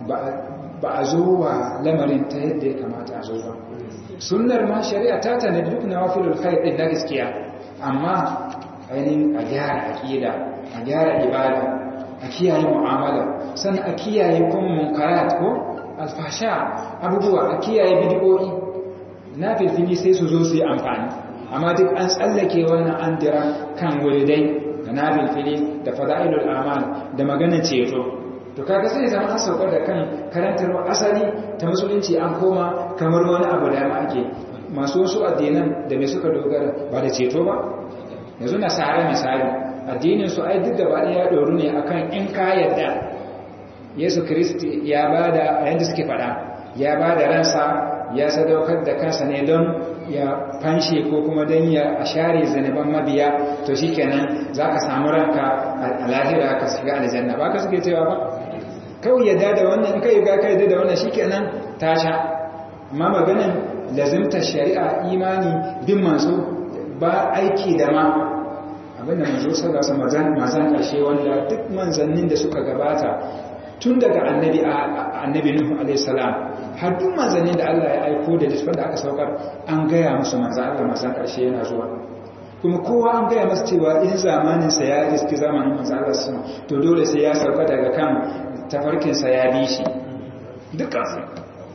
ba a zo wa lamarin ta yadda ya kamata a zo ba sunnar ma shari'a ta tana duk na wafilul khair din na gaskiya amma ainihin a gyara aqida a gyara ibada a kiyaye mu'amala san a kiyaye kuma munkarat ko alfasha abubuwa a kiyaye bid'o'i na filfili sai su zo su yi amfani amma duk an tsallake wannan an dira kan wuridai da na filfili da fada'ilul amal da maganar ceto to kaga sai zama an saukar da kan karantarwa asali ta musulunci an koma kamar wani abu da ma ake masu wasu addinan da mai suka dogara ba da ceto ba yanzu na sare misali addinin su ai duk gaba ya doru ne akan in ka yarda Yesu Kristi ya bada a yanda suke faɗa ya bada ransa ya sadaukar da kansa ne don ya fanshe ko kuma don ya share zaneban mabiya to shikenan za ka samu ranka a lahira ka shiga aljanna ba ka suke cewa ba kawai yadda da wannan kai ga kai da wannan shikenan ta sha amma maganin lazimta shari'a imani bin manzo ba aiki da ma abinda manzo sallallahu alaihi wasallam mazan karshe wanda duk manzannin da suka gabata tun daga annabi annabi nuhu alaihi salam har duk manzannin da Allah ya aiko da littafin da aka saukar an gaya musu manzo Allah manzan karshe yana zuwa kuma kowa an gaya masa cewa in zamanin sa ya riski zamanin manzo Allah sama to dole sai ya sauka daga kan tafarkin sa ya bi shi dukkan su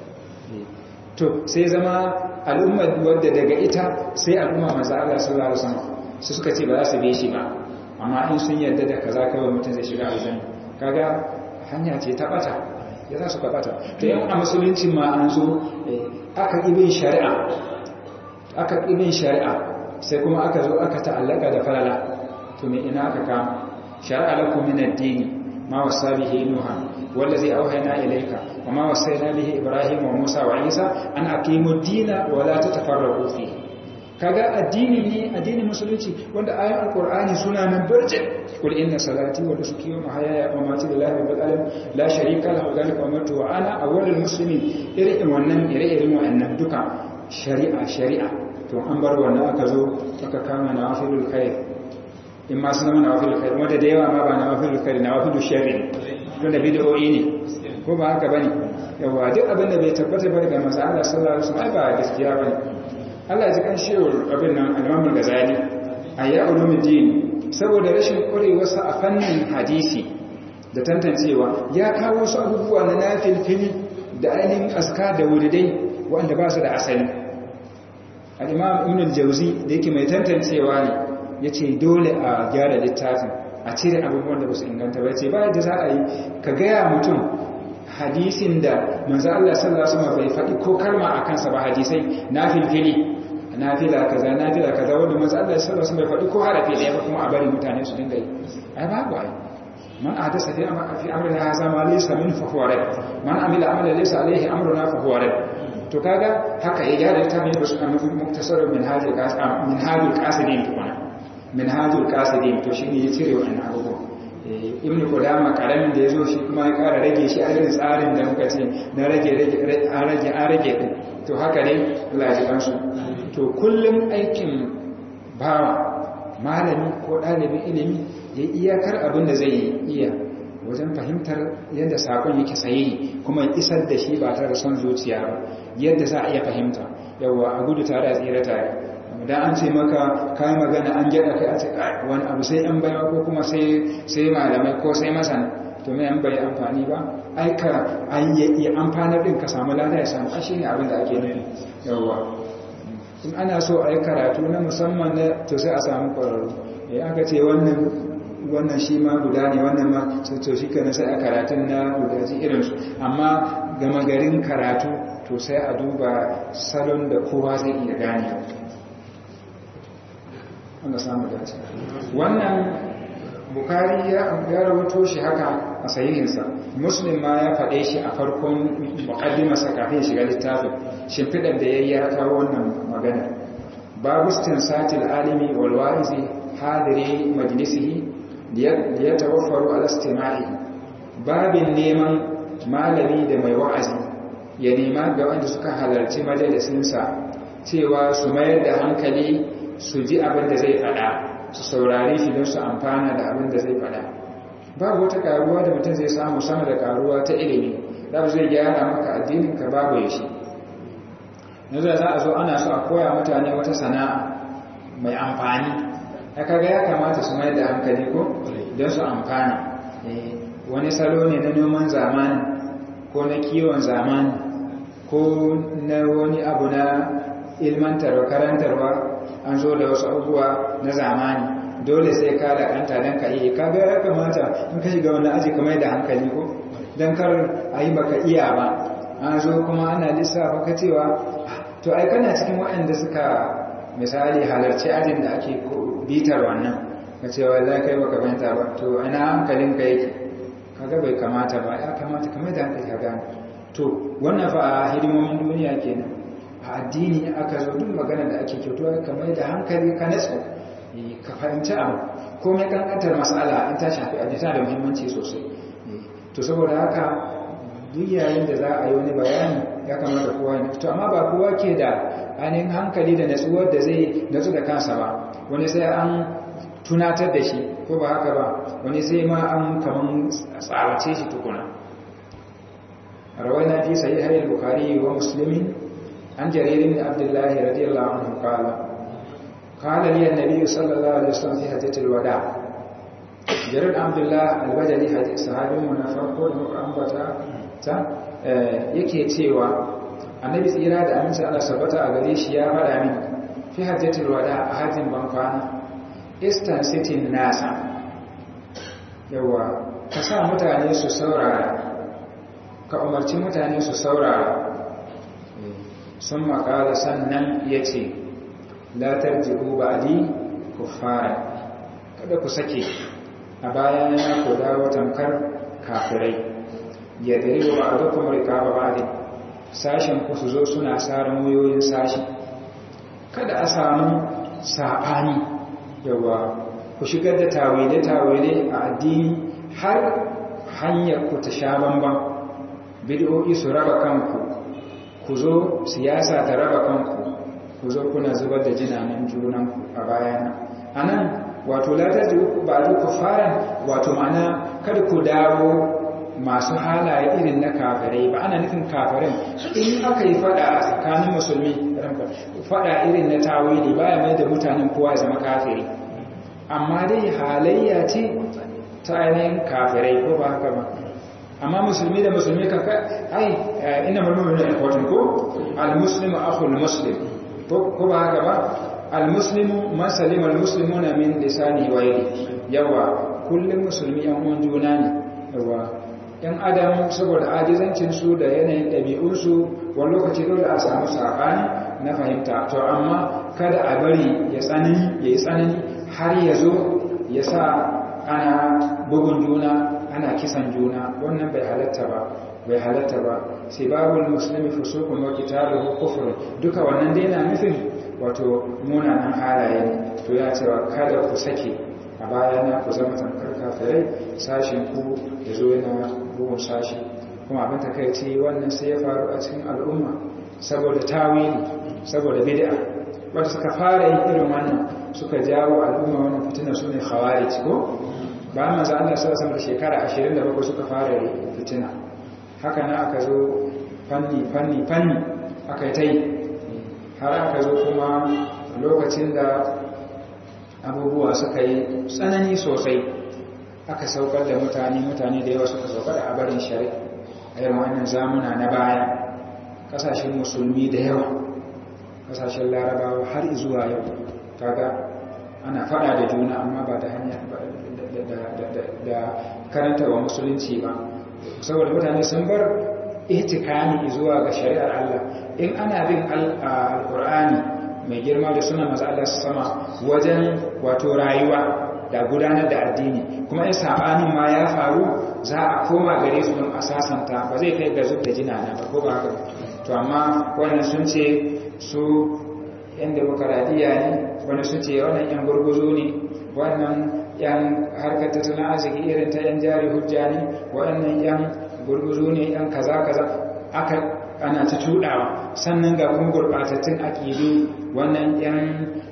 to sai zama al'umma wadda daga ita sai al'umma manzo Allah sallallahu alaihi wasallam su suka ce ba za su bi shi ba amma in sun yarda da kaza kawai mutum zai shiga aljanna kaga hanya ce ta bata ya za su ka bata to yan a musulunci ma an zo aka ibin shari'a aka ibin shari'a sai kuma aka zo aka ta'allaka da falala to me ina aka kama shari'a lakum min ad-din ma wasa bihi nuha wallazi awhayna ilayka wa ma wasayna bihi ibrahim wa musa wa isa an aqimu ad-dina wa la tatafarraqu fihi kaga addini ne addinin musulunci wanda ayoyin alqur'ani suna nan barje kul inna salati wa nusuki wa mahyaya wa mamati lillahi rabbil alamin la sharika lahu dhalika umirtu wa ana awwalul muslimin irin wannan ire-iren wannan duka shari'a shari'a to an bar wannan aka zo aka kama nawafilul khair in ma suna nawafilul khair wanda da yawa ma ba nawafilul khair nawafilul sharri tunda bid'o'i ne ko ba haka bane yawa duk abin da bai tabbata ba daga manzo Allah sallallahu alaihi wasallam ba gaskiya bane Allah ya ji kan shewar abin nan al-Imam Ghazali ayya ulumuddin saboda rashin ƙwarewarsa a fannin hadisi da tantancewa ya kawo su abubuwa na nafilfili da ainihin aska da wuridai wanda ba su da asali al-imam ibn al-jawzi da yake mai tantancewa ne yace dole a gyara littafin a cire abubuwan da ba su inganta ba ce ba yadda za a yi ka gaya mutum hadisin da manzo Allah sallallahu alaihi wasallam bai faɗi ko kalma a kansa ba hadisai na filfili nafila kaza nafila kaza wanda manzo Allah sallallahu alaihi wasallam bai faɗi ko harafi ɗaya ba kuma a bari mutane su dinga yi ai babu ai man ahdasa fi fi amrina hadha ma laysa min fa huwa rad man amila amalan laysa alaihi amruna fa huwa rad to kaga haka ya gyara ta mai basu kan muktasar min hadil qasim min hadil qasidin tukuna min hadil qasidin to shine ya cire wannan abubuwa ibn qudama karamin da yazo shi kuma ya kara rage shi a irin tsarin da muka ce na rage rage an rage an rage din to haka ne Allah ya kansu to kullum aikin bawa malami ko dalibin ilimi ya iyakar abin da zai iya wajen fahimtar yadda sakon yake sayi kuma isar da shi ba tare da son zuciya ba yadda za a iya fahimta yawa a gudu tare a tsira tare da an ce maka kayan magana an gyada kai a ce wani abu sai yan baya ko kuma sai malamai ko sai masana to mai yan bai amfani ba aika an yi amfanar din ka samu lada ya samu ashe ne abin da ake nufi yawwa in ana so a yi karatu na musamman na to sai a samu kwararru ya aka ce wannan wannan shi ma guda ne wannan ma to shi kana sai a karatun na gudaji irinsu amma gama garin karatu to sai a duba salon da kowa zai iya gane wanda samu dace wannan bukari ya rawato shi haka a sahihinsa muslim ma ya faɗe shi a farkon muqaddimarsa kafin shiga littafin shimfiɗar da yayi ya kawo wannan magana babu satil alimi wal wa'izi hadiri majlisihi liyatawaffaru ala istima'i babin neman malami da mai wa'azi ya nema ga wanda suka halarci majalisinsa cewa su mayar da hankali su ji abin da zai fada su saurari shi don su amfana da abin da zai fada babu wata karuwa da mutum zai samu sama da karuwa ta ilimi da zai gyara maka addinin ka babu ya shi yanzu za a zo ana so a koya mutane wata sana'a mai amfani ya kaga ya kamata su mayar da hankali ko don su amfana wani salo ne na noman zamani ko na kiwon zamani ko na wani abu na ilmantarwa karantarwa an zo da wasu abubuwa na zamani dole sai ka da kanta don ka iya kaga ya kamata in ka shiga wani aji kamar da hankali ko don kar a yi baka iya ba an zo kuma ana lissafa ka cewa to ai kana cikin waɗanda suka misali halarci ajin da ake bitar wannan ka cewa za ka yi baka fahimta ba to ina hankalin ka yake kaga bai kamata ba ya kamata kamar da hankali ka gane to wannan fa a hidimomin duniya kenan a addini aka zo duk magana da ake kyautuwa kamar da hankali ka natsu ka fahimci abu komai kankantar matsala in ta shafi aji tana da muhimmanci sosai to saboda haka duk yayin da za a yi wani bayani ya kamata kowa ne to amma ba kowa ke da ainihin hankali da natsuwar da zai natsu da kansa ba wani sai an tunatar da shi ko ba haka ba wani sai ma an kaman tsawace shi tukuna rawaina fi sahihai al-bukhari wa muslimin عن جرير بن عبد الله رضي الله عنه قال قال لي النبي صلى الله عليه وسلم في حجة الوداع جرير عبد الله البجلي حديث صحابي منافق أنبتا ta yake cewa annabi tsira da aminci Allah sabata a gare shi ya faɗa min fi hajjatul wada a hajjin ban kwana eastern city nasa yawa ka sa mutane su saurara ka umarci mutane su saurara sun makala sannan ya ce latar jiru ba di ku fara kada ku sake a bayan ya ku dawo tamkar kafirai ya dari wa ba'adukum rikaba ba'din sashen ku su zo suna sare moyoyin sashi kada a samu sabani yawa ku shigar da tawile tawile a addini har hanyar ku ta sha bamban bid'o'i su raba kanku ku zo siyasa ta raba kanku ku zo kuna zubar da jinanan junanku a bayana anan wato latar da ba ku fara wato ma'ana kada ku dawo masu halaye irin na kafirai ba ana nufin kafirin in aka yi fada a tsakanin musulmi fada irin na tawili baya mai da mutanen kowa zama kafiri amma dai halayya ce ta ainihin kafirai ko ba haka ba amma musulmi da musulmi kaka ai ina mulmumin da important ko al-muslimu akhul muslim ko ba haka ba almuslimu man salima almuslimuna min lisani wa yadi yawa kullum musulmi yan uwan juna ne yawa yan adam saboda ajizancin su da yanayin ɗabi'un su wani lokaci dole a samu saɓani na fahimta to amma kada a bari ya tsanani ya yi tsanani har ya zo ya sa ana bugun juna ana kisan juna wannan bai halatta ba bai halatta ba sai babul musulmi fusukun wa qitaluhu kufr duka wannan dai na nufin wato munanan halaye to ya cewa kada ku sake a baya na ku zama tankar kafirai sashin ku ya zo yana bugun sashi kuma abin takaici wannan sai ya faru a cikin al'umma saboda tawili saboda bid'a wanda suka fara yin irin wannan suka jawo al'umma wannan fitina su ne khawarij ko ba manzo Allah sallallahu alaihi shekara 27 suka fara fitina haka na aka zo fanni fanni fanni aka yi tai har aka zo kuma lokacin da abubuwa suka yi tsanani sosai aka saukar da mutane mutane da yawa suka saukar da abarin shari'a a irin wannan zamuna na baya kasashen musulmi da yawa kasashen larabawa har zuwa yau kaga ana fada da juna amma ba da hanya da karantarwa musulunci ba saboda mutane sun bar ihtikami zuwa ga shari'ar Allah in ana bin alkur'ani mai girma da suna maza Allah sama wajen wato rayuwa da gudanar da addini kuma in sabanin ma ya faru za a koma gare su don a sasanta ba zai kai ga zub da jina na ba ko ba haka to amma wannan sun ce su yan demokaradiyya ne wani sun ce wannan yan gurguzo ne wannan yan harkar tattalin arziki irin ta yan jari hujja ne wannan yan gurguzo ne yan kaza kaza aka ana ta tudawa sannan ga kuma gurbatattun aƙidu wannan yan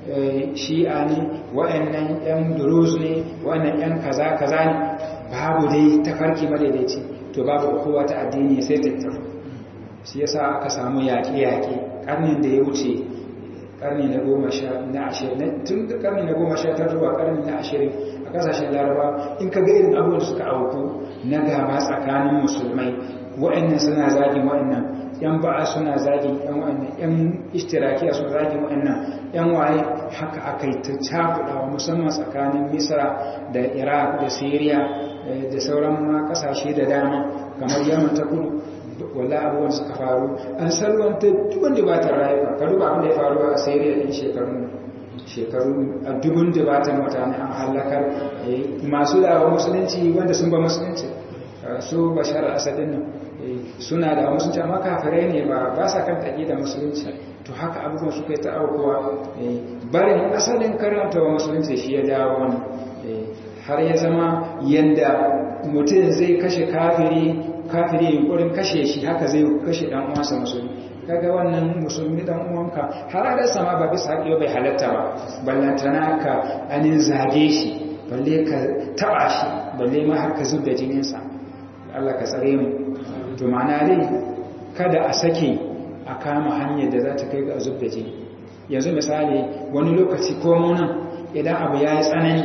shi'a ne wa'annan yan duruz ne wa'annan yan kaza kaza ne babu dai tafarki madaidaici to babu kowa ta addini sai tattaru shi yasa aka samu yaƙe-yaƙe ƙarnin da ya wuce ƙarni na goma sha na ashirin tun da ƙarni na goma sha tara zuwa ƙarni na ashirin a ƙasashen laraba in ka ga irin abubuwan da suka auku na gaba tsakanin musulmai wa'annan suna zagin wa'annan yan ba'a suna zagin yan wa'annan yan ishtirakiya suna zagin wa'annan yan waye haka aka yi ta cakuɗawa musamman tsakanin misra da iraq da syria da sauran ma ƙasashe da dama kamar yaman ta kudu walla abubuwan suka faru an salwanta dubun dubatar rayuwa ka duba abin da ya faru a syria ɗin shekarun shekaru a dubun dubatar mutane an halakar masu dawa musulunci wanda sun ba musulunci su bashar asadin nan suna da musulunci amma kafirai ne ba ba sa kan taƙi da musulunci to haka abubuwan suka yi ta'aukowa barin asalin karanta wa musulunci shi ya dawo wani har ya zama yadda mutum zai kashe kafiri kafiri yunkurin kashe shi haka zai kashe dan uwansa musulmi kaga wannan musulmi dan uwanka har da sama ba bisa haƙiyo bai halatta ba ballantana ka anin zage shi balle ka taba shi balle ma har ka zub da jininsa Allah ka tsare mu to ma'ana dai kada a sake a kama hanyar da za ta kai ga zub da jini yanzu misali wani lokaci ko nan idan abu ya yi tsanani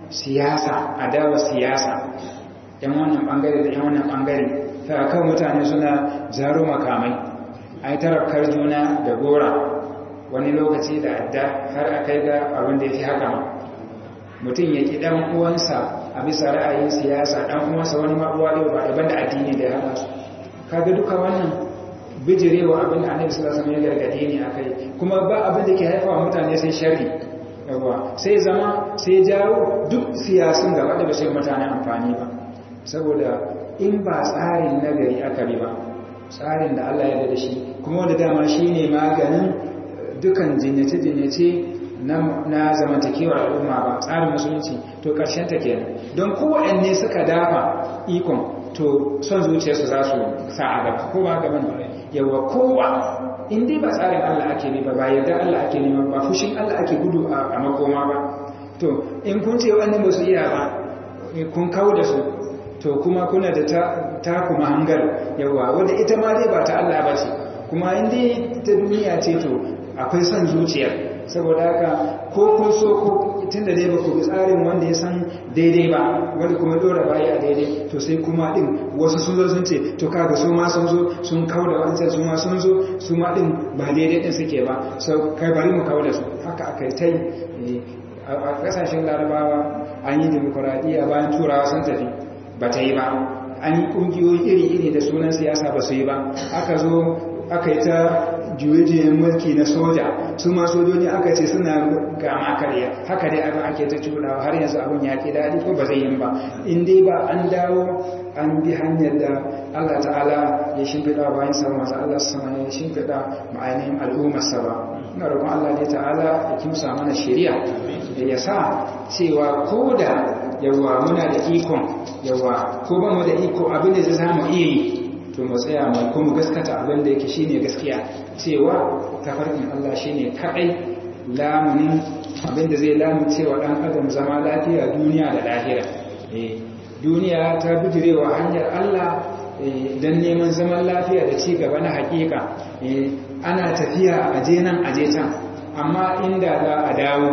siyasa adawa siyasa yan wannan bangare da yan wannan bangare ta kan mutane suna zaro makamai a yi tarafkar juna da gora wani lokaci da adda har a kai ga abin da ya fi haka mutum ya ƙi ɗan uwansa a bisa ra'ayin siyasa ɗan uwansa wani ma'uwa ɗaya ba daban da addini da ya hana su kaga duka wannan bijirewa abin da annabi sallallahu alaihi wasallam ya gargade ne akai kuma ba abin da ke haifawa mutane sai sharri yawa sai zama sai jawo duk siyasun gaba da ba sai mutane amfani ba saboda in ba tsarin nagari aka bi ba tsarin da Allah ya da shi kuma wanda dama shine maganin dukan jinyace-jinyace na zamantakewar al'umma ba tsarin musulunci to karshen ta kenan don kowanne suka dafa ikon to son zuciyarsu za su sa a gaba ko ba gaban yawa kowa in dai ba tsarin Allah ake nema ba yadda Allah ake nema ba fushin Allah ake gudu a makoma ba to in kun ce wannan ba su iya ba kun kawo da su to kuma kuna da ta kuma hangar yawa wanda ita ma dai ba ta Allah ba ce kuma in dai ta duniya ce to akwai son zuciyar saboda haka ko kun so ko tun da dai ba ku bi tsarin wanda ya san daidai ba wanda kuma dora baya a daidai to sai kuma din wasu sun zo sun ce to kaga su ma sun zo sun kawo da wancan su ma sun zo su ma din ba daidai din suke ba sau kai bari mu kawo da su haka aka yi ta yi a kasashen larabawa an yi demokuraɗiyya bayan turawa sun tafi ba ta yi ba an yi ƙungiyoyi iri-iri da sunan siyasa ba su yi ba aka zo aka yi ta juye-juyen mulki na soja su ma sojoji aka ce suna gama karya haka dai abin ake ta cuɗawa har yanzu abin ya ke daɗi ko ba zai yi ba in dai ba an dawo an bi hanyar da Allah ta'ala ya shimfiɗa bayan sa masu Allah sama ya shimfiɗa ma'ainihin al'ummarsa ba ina roƙon Allah ne ta'ala ya kimsa mana shari'a da ya sa cewa ko da yawa muna da ikon yawa ko ba mu da iko abin da zai mu iya yi to mu tsaya mu kuma gaskata abin da yake shine gaskiya cewa tafarkin Allah shine kadai lamunin abin da zai lamu cewa dan adam zama lafiya duniya da lahira eh duniya ta bijirewa hanyar Allah dan neman zaman lafiya da ci gaba na hakika eh ana tafiya a je nan a je can amma inda za a dawo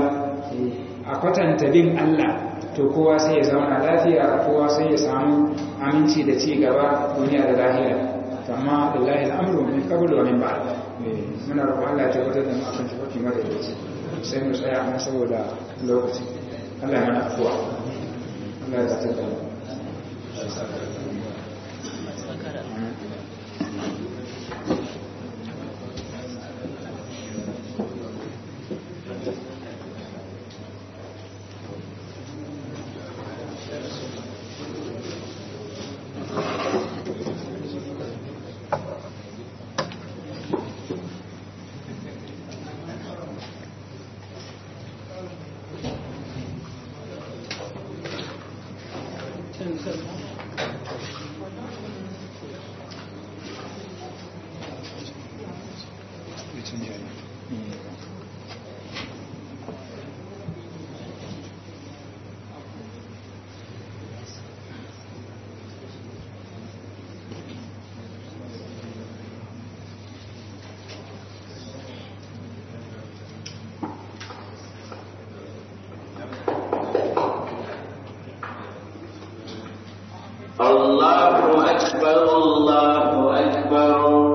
a kwatanta bin Allah to kowa sai ya zauna lafiya kowa sai ya samu aminci da ci gaba duniya da lahira amma lillahi al'amru min qabl wa min ba'd muna roƙon Allah ya tabbatar da mu akan tafarki mara dace sai mu tsaya amma saboda lokaci Allah ya mana afuwa Allah ya tabbatar da mu الله أكبر الله أكبر